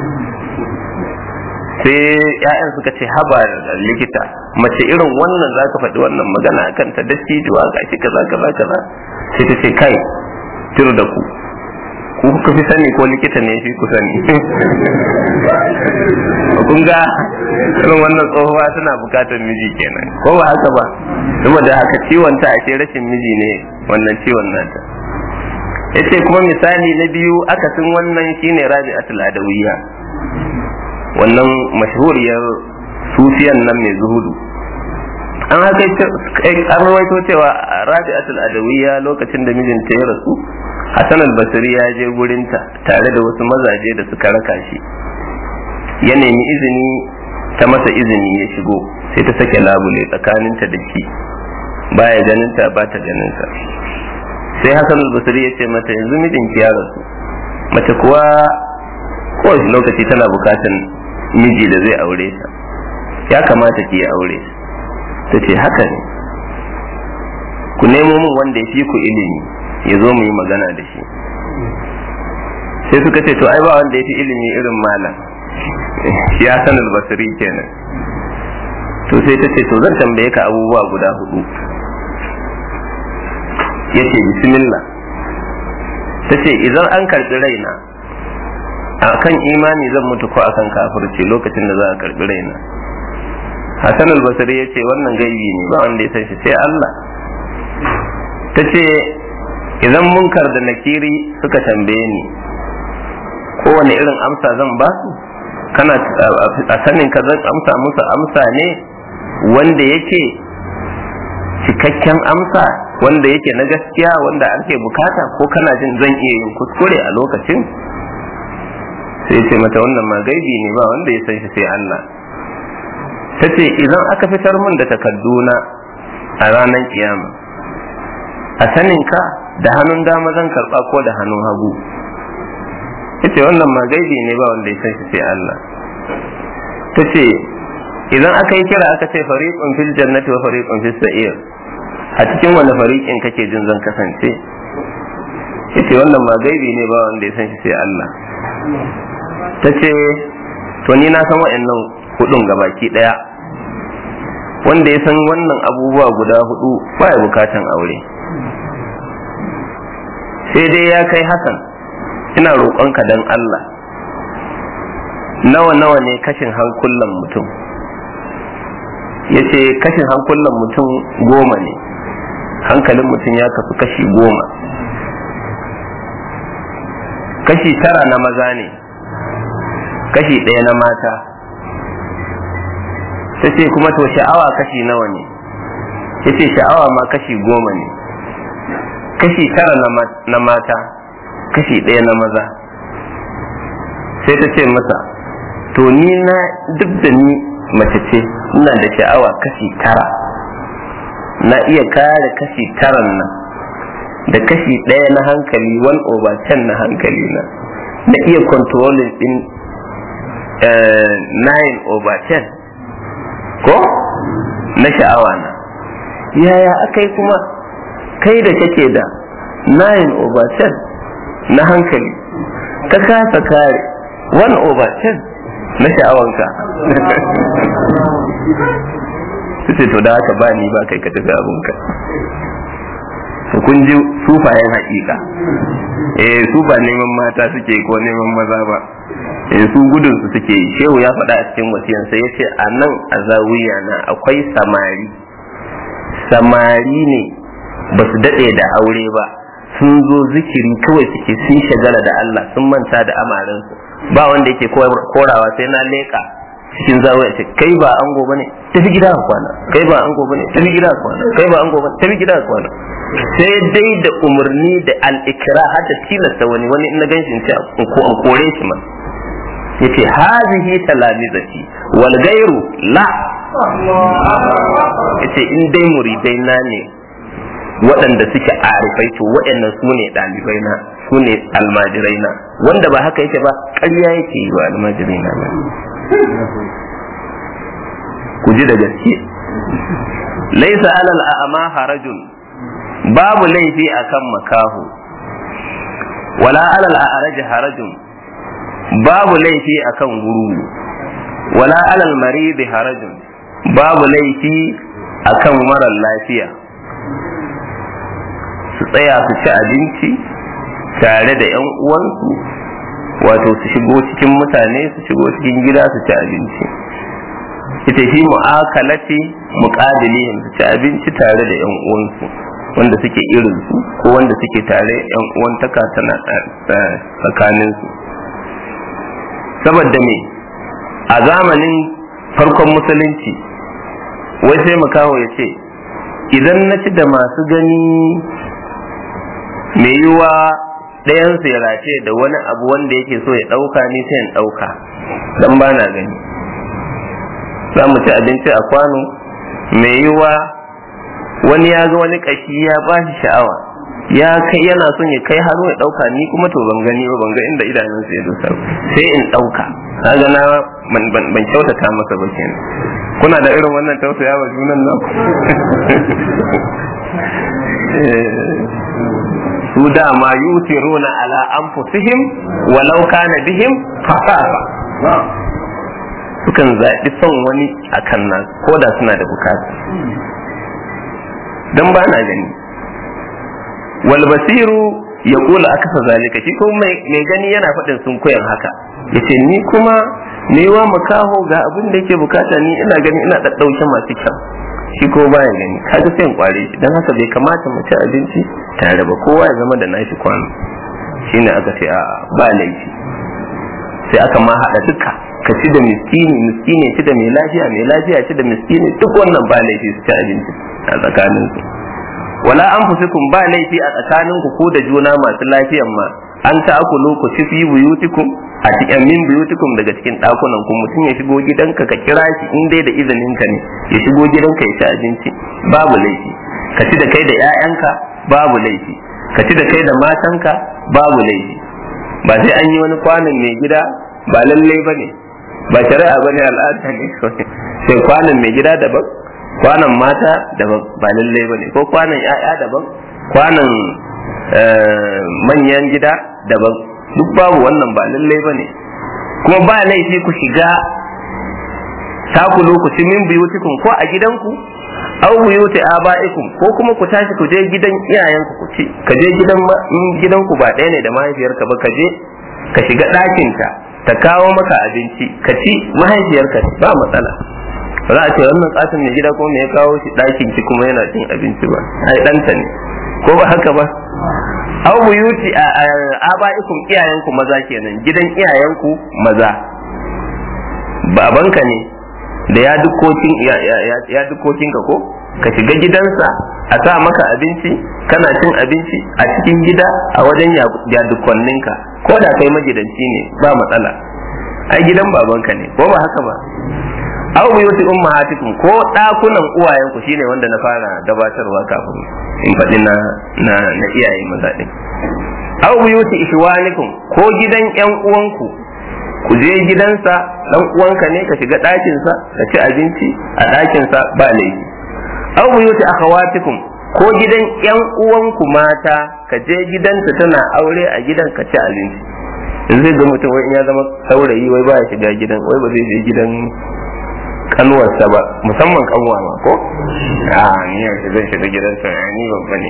sai ya'yan suka ce haba likita mace irin wannan za ka faɗi wannan magana a kanta da cijuwa ga shi kaza kaza kaza sai ta ce kai tiru da ku ku kuka fi sani ko likita ne shi ku sani kun ga irin wannan tsohuwa tana bukatar miji kenan ko ba haka ba saboda haka ciwon ta ashe rashin miji ne wannan ciwon nata yace kuma misali na biyu akasin wannan shine rabi'atul adawiyya wannan mashhuriyar sufiyan nan mai zuhudu an haka an rawaito cewa rabi'atul adawiyya lokacin da mijinta ya rasu Hassan al-Basri ya je gurinta tare da wasu mazaje da suka raka shi ya nemi izini ta masa izini ya shigo sai ta sake labule tsakaninta da shi baya ganinta ba ta ganinsa sai Hassan al-Basri ya ce mata yanzu mijinki ya rasu mace kuwa kowace lokaci tana bukatan miji da zai aure ta ya kamata ki aure ta ce haka ne ku nemo min wanda ya fi ku ilimi ya zo mu yi magana da shi sai suka ce to ai ba wanda ya fi ilimi irin malam ya san albasiri kenan to sai ta ce to zan tambaye ka abubuwa guda hudu ya ce bismillah ta ce idan an karɓi raina a kan imani zan mutu ko akan kafirci lokacin da za a karɓi raina hassan albasari ya ce wannan gaibi ne ba wanda ya san shi sai allah ta ce idan munkar da nakiri suka tambaye ni kowane irin amsa zan ba su kana a sanin ka zan amsa musu amsa ne wanda yake cikakken amsa wanda yake na gaskiya wanda ake bukata ko kana jin zan iya yin kuskure a lokacin sai ce mata wannan ma gaibi ne ba wanda ya san shi sai Allah ta ce idan aka fitar min da takadduna a ranar kiyama a sanin ka da hannun dama zan karba ko da hannun hagu ta ce wannan ma gaibi ne ba wanda ya san shi sai Allah ta ce idan aka yi kira aka ce fariqun fil jannati wa fariqun fis sa'ir a cikin wani fariqin kake jin zan kasance yace wannan ma gaibi ne ba wanda ya san shi sai Allah tace to ni na san wa'annan hudun gabaki daya wanda ya san wannan abubuwa guda hudu ba ya bukatan aure sai dai ya kai hakan ina roƙonka dan Allah nawa nawa ne kashin hankulan mutum ya ce kashin hankulan mutum goma ne hankalin mutum ya kasu kashi goma kashi tara na maza ne kashi ɗaya na mata ta ce kuma to sha'awa kashi nawa ne ya ce sha'awa ma kashi goma ne kashi tara na mata kashi ɗaya na maza sai ta ce masa to ni na duk da ni mace ce ina da sha'awa kashi tara na iya kare kashi taran nan da kashi ɗaya na hankali one over ten na hankali na na iya controlling din nine over ten ko na sha'awa na yaya aka yi kuma kai da kake da nine over ten na hankali ka kasa kare one over ten na sha'awanka su ce to da haka ba ni ba kai ka tafi abinka su kun ji sufayen haƙiƙa eh su ba neman mata suke ko neman maza ba eh su gudun su suke yi shehu ya faɗa a cikin wasiyansa ya ce a nan a zawiya na akwai samari samari ne ba su daɗe da aure ba sun zo zikiri kawai suke sun shagala da Allah sun manta da amarinsu ba wanda yake korawa sai na leƙa cikin zawiya ce kai ba ango bane tafi gida ka kwana kai ba ango bane tafi gida ka kwana kai ba ango bane tafi gida ka kwana sai dai da umarni da al-ikra har da tilasta wani wani in na ganshi in ce ko an kore shi ma yace hazihi talamizati wal gairu la yace in dai muridai na ne waɗanda suke arifai to waɗannan su ne ɗalibai na su ne almajirai na wanda ba haka yake ba ƙarya yake yi wa almajirai na ku ji da gaske laisa alal a'ma harajun babu laifi akan makahu wala alal a'raj harajun babu laifi akan guru wala alal marid harajun babu laifi akan marar lafiya su tsaya su ci abinci tare da 'yan uwansu wato su shigo cikin mutane su shigo cikin gida su ci abinci ita shi mu'akalati muqabilihim su ci abinci tare da 'yan uwansu wanda suke irin su ko wanda suke tare 'yan uwantaka tana tsakanin su saboda me a zamanin farkon musulunci wai sai makaho ya ce idan na ci da masu gani mai yiwa ɗayansu ya race da wani abu wanda yake so ya ɗauka ni sai in ɗauka dan ba na gani za mu ci abinci a kwano mai yiwa wani ya ga wani ƙashi ya ba shi sha'awa ya kai yana son ya kai hannu ya ɗauka ni kuma to ban gani ba ban ga inda idanunsa ya dosa sai in ɗauka kaga na ban kyautata masa ba kenan kuna da irin wannan tausaya wa junan nan su dama yutiruna ala anfusihim walau kana bihim fasasa sukan zaɓi son wani a kan nan ko da suna da bukata don ba na gani wal basiru ya kula akasa zalika shi kuma mai gani yana faɗin sun koyan haka yace ni kuma wa makaho ga abin da yake bukata ni ina gani ina ɗaɗɗauke masu kyau shi ko baya gani kaga sai in kware shi dan haka bai kamata mu ci abinci tare ba kowa ya zama da nashi kwano shine aka ce a ba laifi sai aka ma haɗa duka ka ci da miskini miskini ci da mai lafiya mai lafiya ci da miskini duk wannan ba laifi su ci abinci a tsakanin su wala an fusikun ba laifi a tsakanin ku ko da juna masu lafiyan ma an ta akulu ku ci fi buyutikum a cikin min buyutikum daga cikin dakunan ku mutum ya shigo gidanka ka kira shi in dai da izinin ka ne ya shigo gidanka ya ci abinci babu laifi ka ci da kai da 'ya'yanka babu laifi ka ci da kai da matanka babu laifi ba sai an yi wani kwanon mai gida ba lallai ba ne ba shari'a bane al'ada ne sai kwanan mai gida daban kwanan mata daban ba lallai bane ko kwanan 'ya'ya daban kwanan manyan gida daban duk babu wannan ba lallai bane kuma ba laifi ku shiga taku lokaci min biyutikum ko a gidanku aw buyuti abaikum ko kuma ku tashi ku je gidan iyayenku ku ci ka je gidan gidanku ba ɗaya ne da mahaifiyarka ba ka je ka shiga ɗakinta ta kawo maka abinci ka ci mahaifiyarka ba matsala ba za a ce wannan katin mai gida ko me ya kawo shi ɗakin ki kuma yana cin abinci ba ai ɗanta ne ko ba haka ba aw buyuti abaikum iyayenku maza kenan gidan iyayenku maza babanka ne da ya dukokin ya dukokin ka ko ka shiga gidansa a sa maka abinci kana cin abinci a cikin gida a wajen ya dukonninka ko da kai magidanci ne ba matsala ai gidan babanka ne ko ba haka ba aw buyuti ummahatikum ko dakunan uwayenku shine wanda na fara gabatarwa kafin in faɗi na na na iyaye maza din aw buyuti ishwanikum ko gidan yan uwanku ku je gidansa dan uwanka ne ka shiga ɗakinsa ka ci abinci a ɗakinsa ba laifi aw buyuti akhawatikum ko gidan yan uwanku mata ka je gidanta tana aure a gidan ka ci abinci in zai ga mutum wai in ya zama saurayi wai ba ya shiga gidan wai ba zai je gidan kanuwarsa ba musamman kanwa ma ko a ni yanzu zan shiga gidansa ni babba ne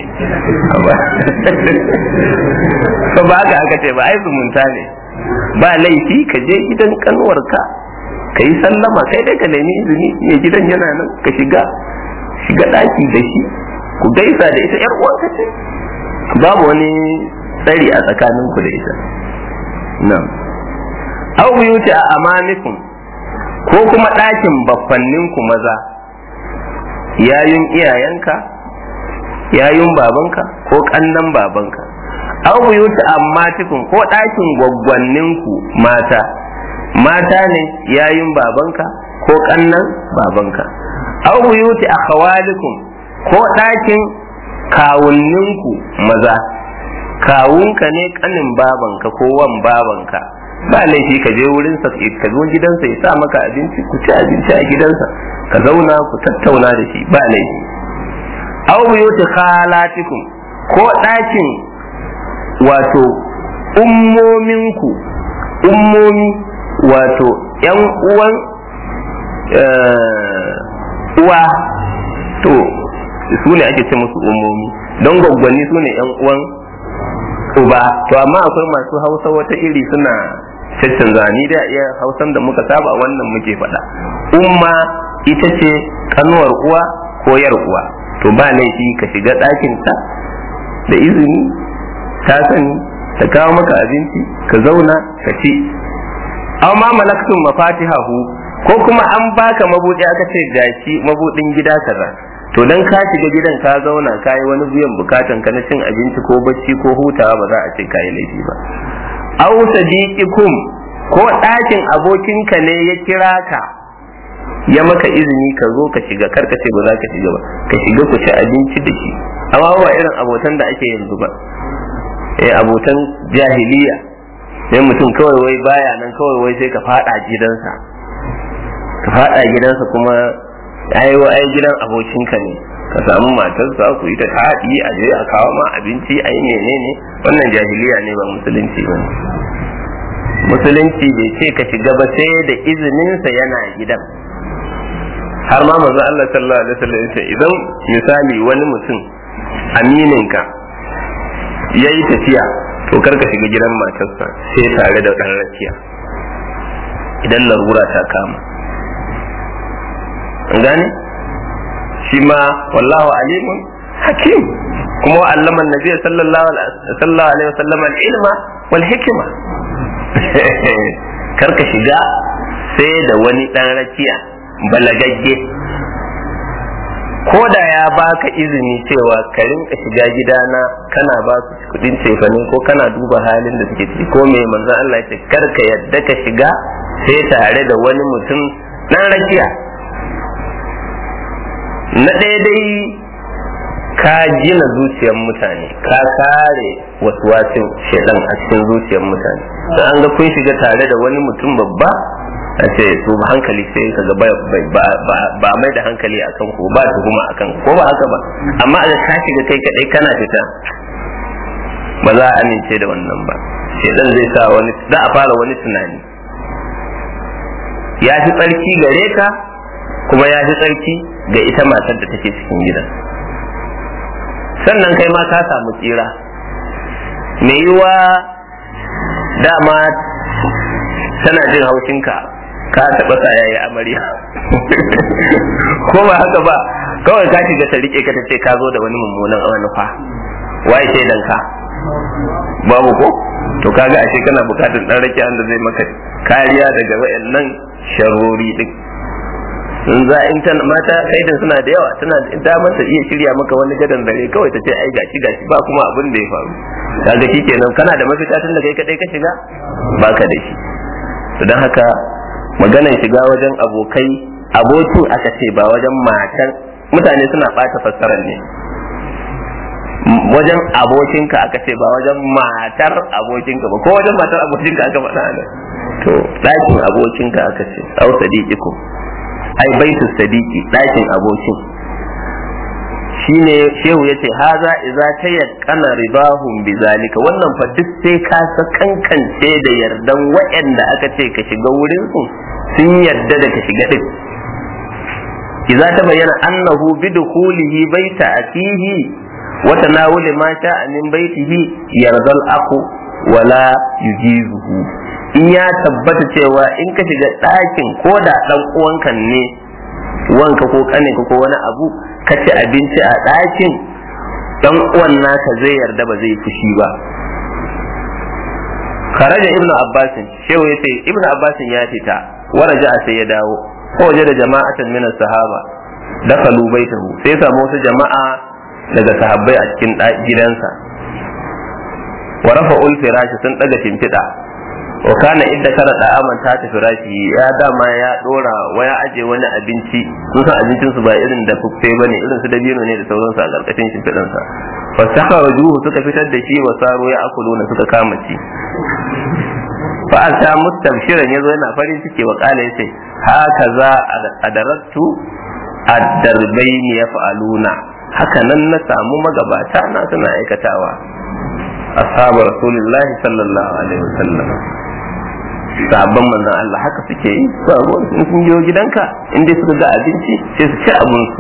ba ba haka aka ce ba ai zumunta ne ba laifi ka je gidan kanuwarka ka yi sallama kai dai ka nemi izini mai gidan yana nan ka shiga shiga daki da shi ku gaisa da ita yar uwanka ce babu wani tsari a tsakaninku da ita nan aw buyuti a amanikum ko kuma ɗakin baffanninku maza yayun iyayenka yayun babanka ko ƙannan babanka aw buyuti ammatikum ko ɗakin gwaggwanninku mata mata ne yayun babanka ko ƙannan babanka aw buyuti akhawalikum ko ɗakin kawunninku maza kawunka ne ƙanin babanka ko wan babanka ba laifi ka je wurin sa ka zo gidansa ya sa maka abinci ku ci abinci a gidansa ka zauna ku tattauna da shi ba laifi aw buyuti khalatikum ko ɗakin wato ummominku ummomi wato ‘yan uwan uwa to su ne ake ce musu ummomi don gwaggwani su ne ‘yan uwan uba to amma akwai masu hausa wata iri suna caccanza ni da iya hausan da muka saba wannan muke faɗa umma ita ce kanuwar uwa ko yar uwa to ba laifi ka shiga ɗakinta da izini ta sani ta kawo maka abinci ka zauna ka ci aw ma malaktum mafatihahu ko kuma an baka mabudi aka ce gashi mabudin gida kaza to dan ka shiga gidan ka zauna ka yi wani biyan bukatan ka na cin abinci ko bacci ko hutawa ba za a ce ka yi laifi ba aw sadiqikum ko ɗakin abokinka ne ya kira ka ya maka izini ka zo ka shiga kar ka ce ba za ka shiga ba ka shiga ku ci abinci da shi amma ba irin abotan da ake yanzu ba eh abotan jahiliya sai mutum kawai wai baya nan kawai wai sai ka fada gidansa ka fada gidansa kuma ai wa ai gidan abokinka ne ka samu matarsa ku yi ta taɗi a je a kawo ma abinci a yi menene wannan jahiliya ne ba musulunci ba musulunci bai ce ka shiga ba sai da izininsa yana gidan har ma manzo Allah sallallahu alaihi wasallam ya ce idan misali wani mutum amininka ya yi tafiya to karka shiga gidan matarsa sai tare da ɗan rakiya idan larura ta kama an gane shi ma wallahu alimun hakim kuma wa allama nabi sallallahu alaihi wasallam al-ilma wal hikma karka shiga sai da wani ɗan rakiya balagagge ko da ya baka izini cewa ka rinka shiga gidana kana ba su kudin cefane ko kana duba halin da suke ciki ko mai manzon Allah ce kar ka yadda ka shiga sai tare da wani mutum dan rakiya na ɗaya dai ka gina zuciyar mutane ka kare waswasin shedan a cikin zuciyar mutane sai an ga kun shiga tare da wani mutum babba a ce su hankali sai ka ga ba mai da hankali a kan ku ba tuhuma a kan ko ba haka ba amma a ka shiga kai kadai kana fita ba za a amince da wannan ba shedan zai sa wani za a fara wani tunani ya fi tsarki gare ka kuma ya fi tsarki ga ita matar da take cikin gidan sannan kai ma ka samu tsira me yiwa dama tana jin haushinka ka taɓa sa yayi amarya ko ba haka ba kawai ka shiga ta rike ka ta ce ka zo da wani mummunan manufa waye shaidan ka babu ko to kaga ashe kana bukatar dan rake da zai maka kariya daga wayannan sharori din in za in ta mata kaidan suna da yawa tana da mata iya shirya maka wani gadan dare kawai ta ce ai gashi gashi ba kuma abin da ya faru kaga shikenan kana da mafita tun da kai kadai ka shiga baka da shi to dan haka maganar shiga wajen abokai abokin aka ce ba wajen matan mutane suna bata fassarar ne wajen abokinka aka ce ba wajen matar abokinka ba ko wajen matar abokinka aka faɗa ne to ɗakin abokinka aka ce au sadiqikum ai baitu sadiqi ɗakin abokin shine shehu yace haza idza tayaqqana ridahum bizalika wannan fa duk sai ka sa kankance da yardan waɗanda aka ce ka shiga wurin su sun yarda da ka shiga din idza ta bayyana annahu bidkhulihi baita akihi wa tanawuli ma sha'a min baitihi yardal aku wala yujizuhu in ya tabbata cewa in ka shiga ɗakin ko da ɗan uwanka ne wanka ko kaninka ko wani abu ka ci abinci a ɗakin ɗan uwan naka zai yarda ba zai fushi ba kharaja ibnu abbasin shehu yace ibnu abbasin ya fita waraja sai ya dawo ko waje da jama'atan min sahaba dakalu baitahu sai samu wasu jama'a daga sahabbai a cikin gidansa wa rafa'ul firashi sun daga shimfiɗa wa kana idda kana da aman ta tafi rashi ya dama ya dora wa ya aje wani abinci sun san abincin su ba irin da fuffe bane irin su dabino ne da sauransu a karkashin shimfiɗan sa fa saka wajuhu suka fitar da shi wa saro ya akuluna suka kama ci fa ata mustabshiran yazo yana farin ciki wa kala yace haka za adarattu ad-darbaini yaf'aluna haka nan na samu magabata na suna aikatawa ashabu rasulullahi sallallahu alaihi wasallam sabon manzon Allah haka suke yi ba ruwan in sun biyo gidanka in dai suka ga abinci sai su ci abun su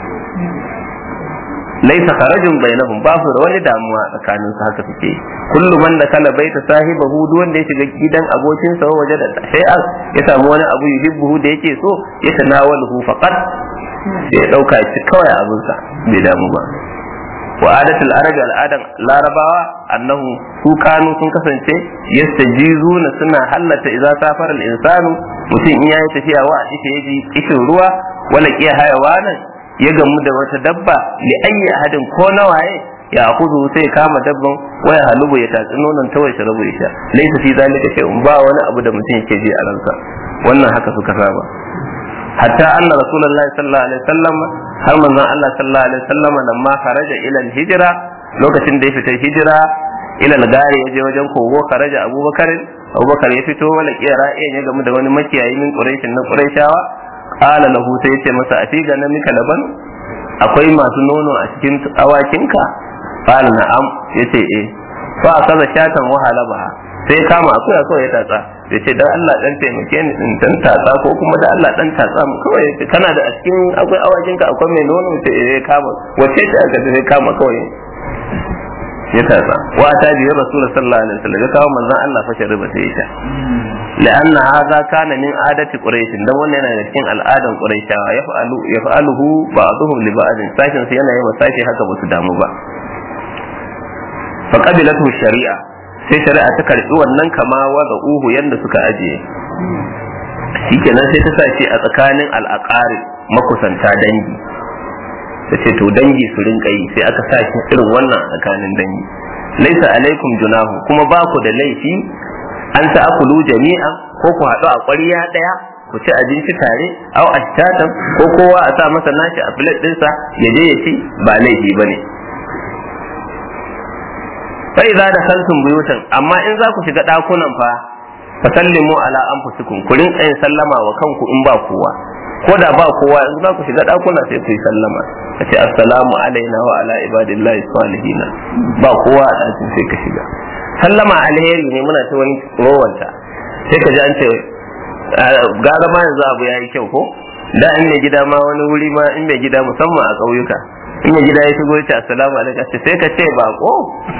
laisa kharajun bainahum ba su da wani damuwa tsakanin su haka suke kullu man da kala baita sahibahu duk wanda ya shiga gidan abokin sa waje da shay'an ya samu wani abu yuhibbu da yake so ya tanawalahu faqat sai ya dauka shi kawai abun sa bai damu ba wa adatul arab al'adan larabawa annahu su kanu sun kasance yastajizuna suna hallata idza safara al-insanu mutum in yayi tafiya wa ita yaji kishin ruwa wala kiya hayawanan ya gamu da wata dabba li ayyi ahadin ko nawaye ya akuzu sai kama dabban waya halubu ya tatsi nonon ta wai sharabu ya sha laysa fi zalika shay'un ba wani abu da mutum yake ji a ransa wannan haka suka saba hatta anna rasulullahi sallallahu alaihi wasallam har manzon Allah sallallahu alaihi wasallam nan ma kharaja ila hijra lokacin da ya fita hijira ila al-gari yaje wajen kogo kharaja abubakar abubakar ya fito wala kiyara ya gamu da wani makiyayi min quraishin na quraishawa qala lahu sai yace masa a figa na mika laban akwai masu nono a cikin awakinka qala na'am yace eh fa kaza shatan wahala ba sai kama akwai akwai ya tatsa ya ce dan Allah dan taimake ni in dan tatsa ko kuma da Allah dan tatsa mu kawai kana da a cikin akwai awakin ka akwai mai nono ce eh kama wace ce aka sai kama kawai ya tatsa wa ta bi rasul sallallahu alaihi wasallam ya kawo manzon Allah fa shariba sai ya لأن هذا كان من عادة قريش dan wannan yana da cikin al'adan quraishawa yaf'alu yaf'aluhu ba'dhum li ba'd sashin su yana yi wa sashi haka ba su damu ba fa qabilatu shari'a sai shari'a ta karbi wannan kama wa da uhu yanda suka ajiye shikenan sai ta sace a tsakanin al'aqari makusanta dangi ta ce to dangi su rinka yi sai aka sa shi irin wannan a tsakanin dangi laisa alaikum junahu kuma ba ku da laifi an ta akulu jami'a ko ku haɗu a ƙwariya ɗaya ku ci abinci tare au ashtatan ko kowa a sa masa nashi a filet ɗinsa ya je ya ci ba laifi ba ne fa idza dakhaltum buyutan amma in za ku shiga dakunan fa fasallimu ala anfusikum ku rinka yin sallama wa kanku in ba kowa ko da ba kowa in za ku shiga dakuna sai ku yi sallama ka ce assalamu alaina wa ala ibadillahi salihin ba kowa a ɗakin sai ka shiga sallama alheri ne muna ta wani rowanta sai ka ji an ce gara ma yanzu abu ya yi kyau ko da in mai gida ma wani wuri ma in mai gida musamman a ƙauyuka in mai gida ya shigo ya ce assalamu alaikum sai ka ce bako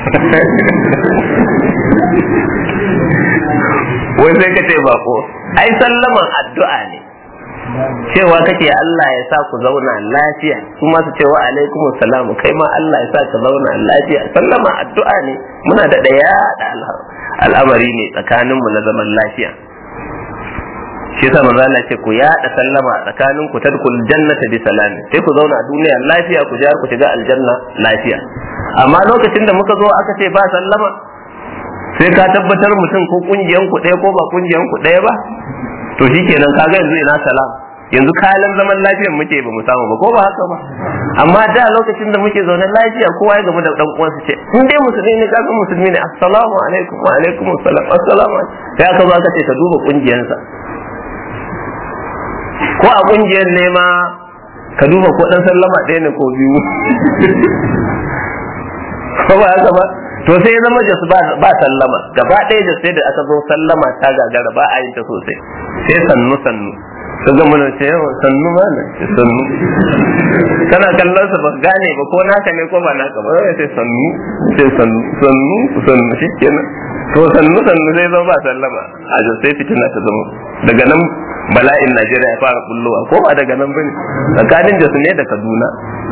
wai sai ka ce bako ai sallaman addu'a ne cewa kake Allah ya sa ku zauna lafiya kuma su ce wa alaikum salamu kai ma Allah ya sa ka zauna lafiya sallama addu'a ne muna da daya da al'amari ne tsakanin mu na zaman lafiya shi yasa manzo Allah ce ku yada sallama tsakanin ku tadkhul jannata bi salami sai ku zauna a duniya lafiya ku jar ku shiga aljanna lafiya amma lokacin da muka zo aka ce ba sallama sai ka tabbatar mutum ko kungiyan ku ɗaya ko ba kungiyan ku ɗaya ba to shikenan kaga yanzu ina salam yanzu kayan zaman lafiyar muke ba mu samu ba ko ba haka ba amma da lokacin da muke zaune lafiya kowa ya gaba da dan uwansa ce in dai musulmi ne kaga musulmi ne assalamu alaikum wa alaikum assalam assalamu sai aka zo aka ce ka duba kungiyansa ko a kungiyar ne ma ka duba ko dan sallama ɗaya ne ko biyu ko ba haka ba to sai ya zama jasu ba sallama gaba ɗaya jasu sai da aka zo sallama ta gagara ba a yin ta sosai sai sannu sannu ka ga mana ce yawa sannu ma na ce sannu kana kallon sa ba gane ba ko naka ne ko ba naka ba sai sannu sai sannu sannu sannu shikenan to sannu sannu sai zama ba sallama a jasu sai fitina ta zama daga nan bala'in Najeriya ya fara bullowa ko ba daga nan bane tsakanin jasu ne da Kaduna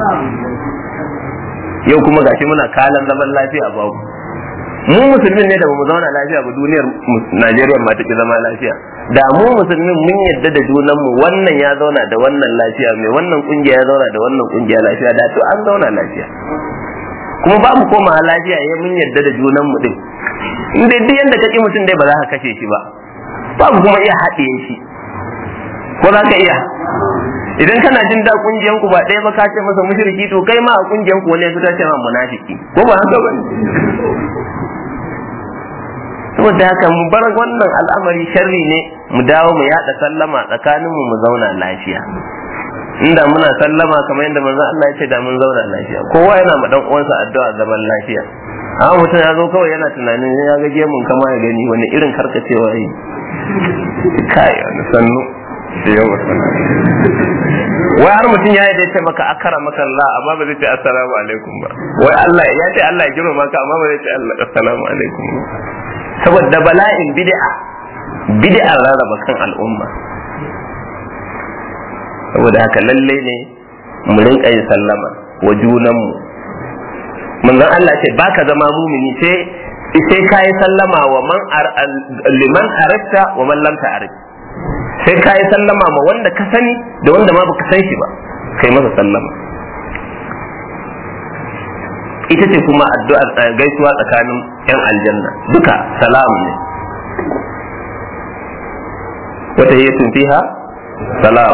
yau kuma gashi muna kalan zaman lafiya babu mu musulmin ne da bamu zauna lafiya ba duniyar Najeriya ma take zama lafiya da mu musulmin mun yadda da junan mu wannan ya zauna da wannan lafiya mai wannan kungiya ya zauna da wannan kungiya lafiya da to an zauna lafiya kuma ba mu koma lafiya ya mun yadda da junan mu din in dai duk yanda kake mutum dai ba za ka kashe shi ba babu kuma iya haɗiye shi ko za ka iya idan kana jin da kungiyan ku ba ɗaya ba ka ce masa mushriki to kai ma a kungiyan ku wani ya fita ce ma munafiki ko ba haka ba saboda haka mu bar wannan al'amari sharri ne mu dawo mu yada sallama tsakanin mu mu zauna lafiya inda muna sallama kamar yadda manzon Allah ya ce da mun zauna lafiya kowa yana ma dan uwansa addu'a zaman lafiya amma mutum ya zo kawai yana tunanin ya ga gemun kama ya gani wani irin karkacewa yi kai wani sannu da yawa wai har mutum ya yi da ce maka akara maka Allah amma ba zai ce assalamu alaikum ba wai Allah ya ce Allah ya girma maka amma ba zai ce Allah assalamu alaikum ba saboda bala'in bid'a bid'a rarraba kan al'umma saboda haka lalle ne mu rinka yin sallama wa junanmu manzon Allah ce baka zama mumini sai sai kai sallama wa man liman arafta wa man lam ta'rif sai kai sallama ma wanda ka sani da wanda ma baka san shi ba kai masa sallama ita ce kuma addu'ar gaisuwa tsakanin yan aljanna duka salam ne wata hiya fiha salam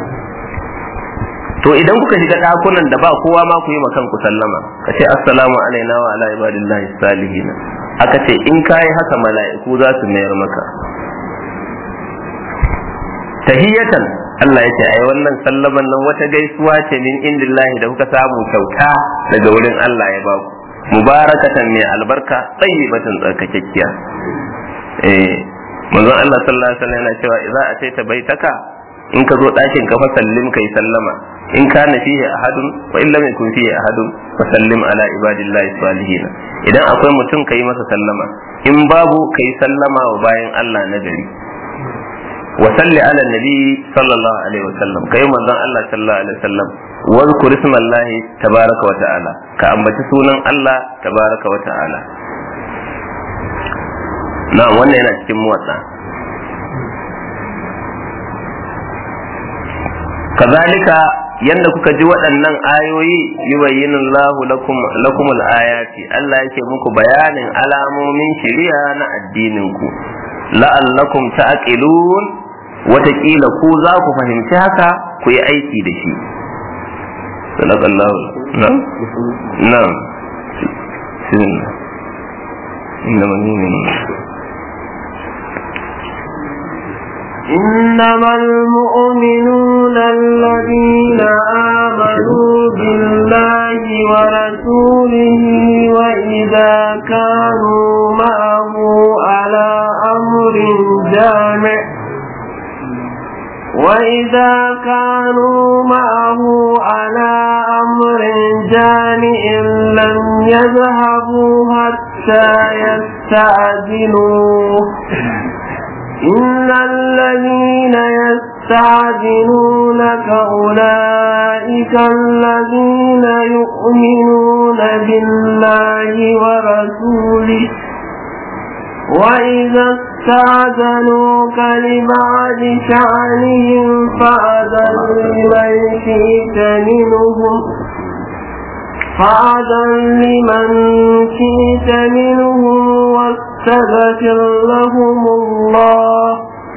to idan kuka shiga ɗakunan da ba kowa ma ku yi ma kanku sallama ka ce assalamu alaina wa ala ibadillahi salihin aka ce in kayi haka mala'iku za su mayar maka tahiyatan Allah ya ce ai wannan sallaman nan wata gaisuwa ce min indillahi da kuka samu kyauta daga wurin Allah ya baku mubarakatan mai albarka tayyibatan tsarkakekkiya eh manzon Allah sallallahu alaihi wasallam yana cewa idza ataita baitaka in ka zo ɗakin ka fa sallim kai sallama in kana fihi ahadun wa in lam yakun fihi ahadun fa sallim ala ibadillahi salihin idan akwai mutum kai masa sallama in babu kai sallama wa bayan Allah na gari wa salli ala nabi sallallahu alaihi wasallam kai manzon Allah sallallahu alaihi wasallam wa zkur ismallahi tabaraka wa ta'ala ka ambaci sunan Allah tabaraka wa ta'ala na wannan yana cikin muwatsa kazalika yanda kuka ji waɗannan ayoyi yubayyinu Allahu lakum lakum ayati Allah yake muku bayanin alamomin shari'a na addinin ku la'allakum ta'qilun wataƙila ku za ku fahimci haka ku yi aiki da shi sadaqallahu na na inna man إنما المؤمنون الذين آمنوا بالله ورسوله وإذا كانوا معه على أمر جامع وإذا كانوا معه على أمر جامع لم يذهبوا حتى يستأذنوه إن الذين يستعجلونك أولئك الذين يؤمنون بالله ورسوله وإذا استعجلوك لبعض شأنهم فأذن لمن شئت منهم فأذن لمن شئت منهم واستغفر لهم الله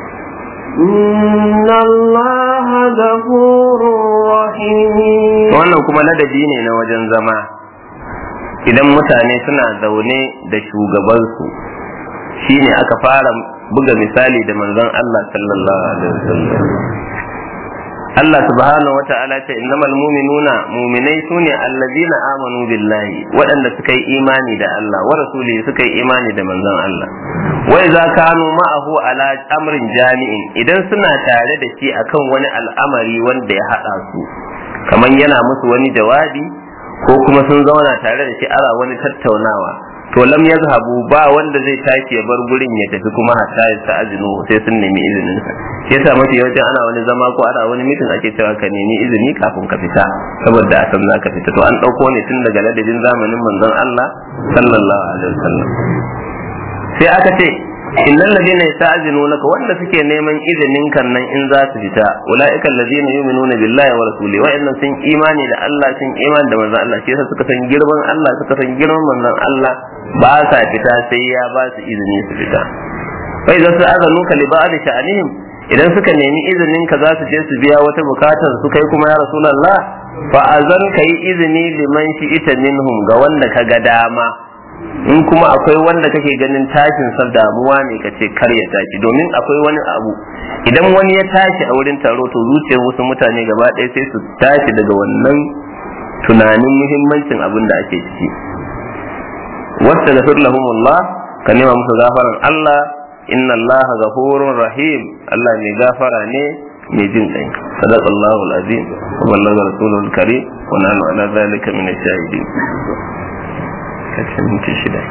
إن الله غفور رحيم wannan kuma ladabi ne na wajen zama idan mutane suna zaune da shugabansu shine aka fara buga misali da manzon Allah sallallahu alaihi wasallam Allah subhanahu wa ta'ala ce innamal mu'minuna mu'minai sune allazina amanu billahi waɗanda suka yi imani da Allah wa rasulihi suka yi imani da manzon Allah wa idza kanu ma'ahu ala amrin jami'in idan suna tare da shi akan wani al'amari wanda ya hada su kaman yana musu wani jawabi ko kuma sun zauna tare da shi ara wani tattaunawa to lam yazhabu ba wanda zai tashi ya bar gurin ya tafi kuma hatta ya ta'azinu sai sun nemi izinin sa shi yasa mafi yawancin ana wani zama ko ana wani mitin ake cewa ka nemi izini kafin ka fita saboda a san zaka fita to an dauko ne tun daga ladabin zamanin manzon Allah sallallahu alaihi wasallam sai aka ce innal ladina yasta'zinunaka wanda suke neman izinin kan nan in za su fita ulaika alladina yu'minuna billahi wa rasuli wa innan sun imani da Allah sun imani da manzon Allah shi yasa suka san girman Allah suka san girman manzon Allah ba sa fita sai ya ba su izini su fita fa idan su azanuka li ba'd sha'anihim idan suka nemi izinin ka za su je su biya wata bukatar su kai kuma ya rasulullah fa azan kai izini liman shi ita minhum ga wanda ka ga dama in kuma akwai wanda kake ganin tashin sa damuwa ne ka ce kar ya tashi domin akwai wani abu idan wani ya tashi a wurin taro to zuciyar wasu mutane gaba ɗaya sai su tashi daga wannan tunanin muhimmancin abin da ake ciki wasta da lahumullah ka nema musu gafaran Allah inna Allah ghafurur rahim Allah mai gafara ne mai jin kai sadaqallahu alazim wa ballaga rasulul karim wa nahnu ala dhalika min ash-shahidin kace minti shida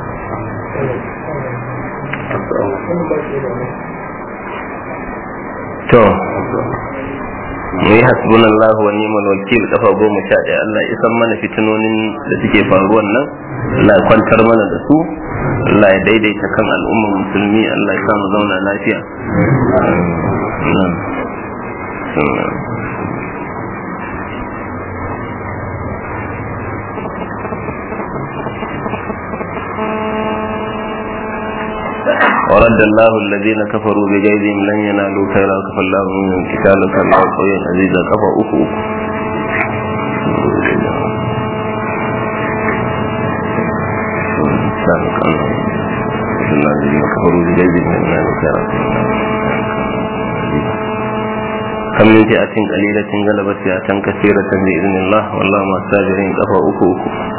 to mu yi hasbun Allah wa ni'mal wakil kafa goma sha ɗaya Allah ya san mana fitinonin da suke faruwan nan Allah ya kwantar mana da su Allah ya daidaita kan al'ummar musulmi Allah ya samu zauna lafiya ورد الله الذين كفروا بجيدهم لن ينالوا خيرا كفى الله منهم قتالا كان الله قويا عزيزا كفى أكو الذين كفروا بجيدهم لن ينالوا خيرا كم من فئة قليلة غلبت فئة كثيرة بإذن الله والله مع الصابرين كفى أكو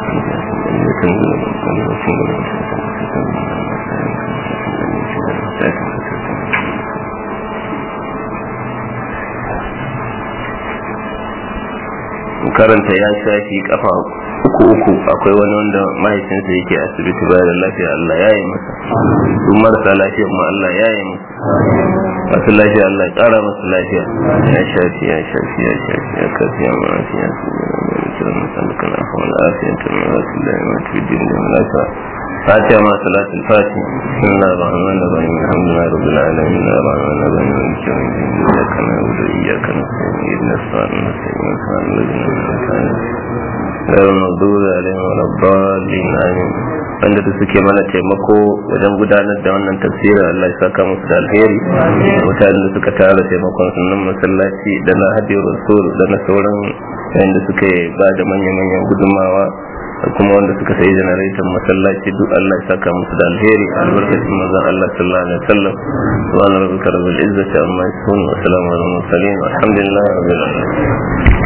karanta ya shafi kafa uku uku akwai wani wanda mahaifinsa yake asibiti bayan da lafiya Allah ya yi masa su marasa lafiya ma Allah ya yi masa masu lafiya Allah ya kara masu lafiya ya shafi ya shafi ya shafi ya kafi ya mafi ya su gina mai kiran masallukan afa wani afiyan ta mai wasu da ya mafi din da malaka فاتحة مع صلاة الفاتحة بسم الله الرحمن الرحيم الحمد لله رب العالمين الرحمن الرحيم مالك يوم الدين إياك نعبد وإياك نستعين اهدنا الصراط المستقيم صراط الذين أنعمت عليهم غير المغضوب عليهم ولا الضالين آمين wanda da suke mana taimako wajen gudanar da wannan tafsirin Allah ya saka musu da alheri mutanen da suka tara taimakon sunan masallaci da na hadiyar rasul da na sauran yayin da suka ba da manya-manyan gudunmawa da kuma wanda suka sayi janaraitan masallaci duk Allah ya saka musu da alheri albarkacin manzon Allah sallallahu alaihi wasallam subhana rabbika rabbil izzati amma yasifun wa salamun alal mursalin walhamdulillahi rabbil alamin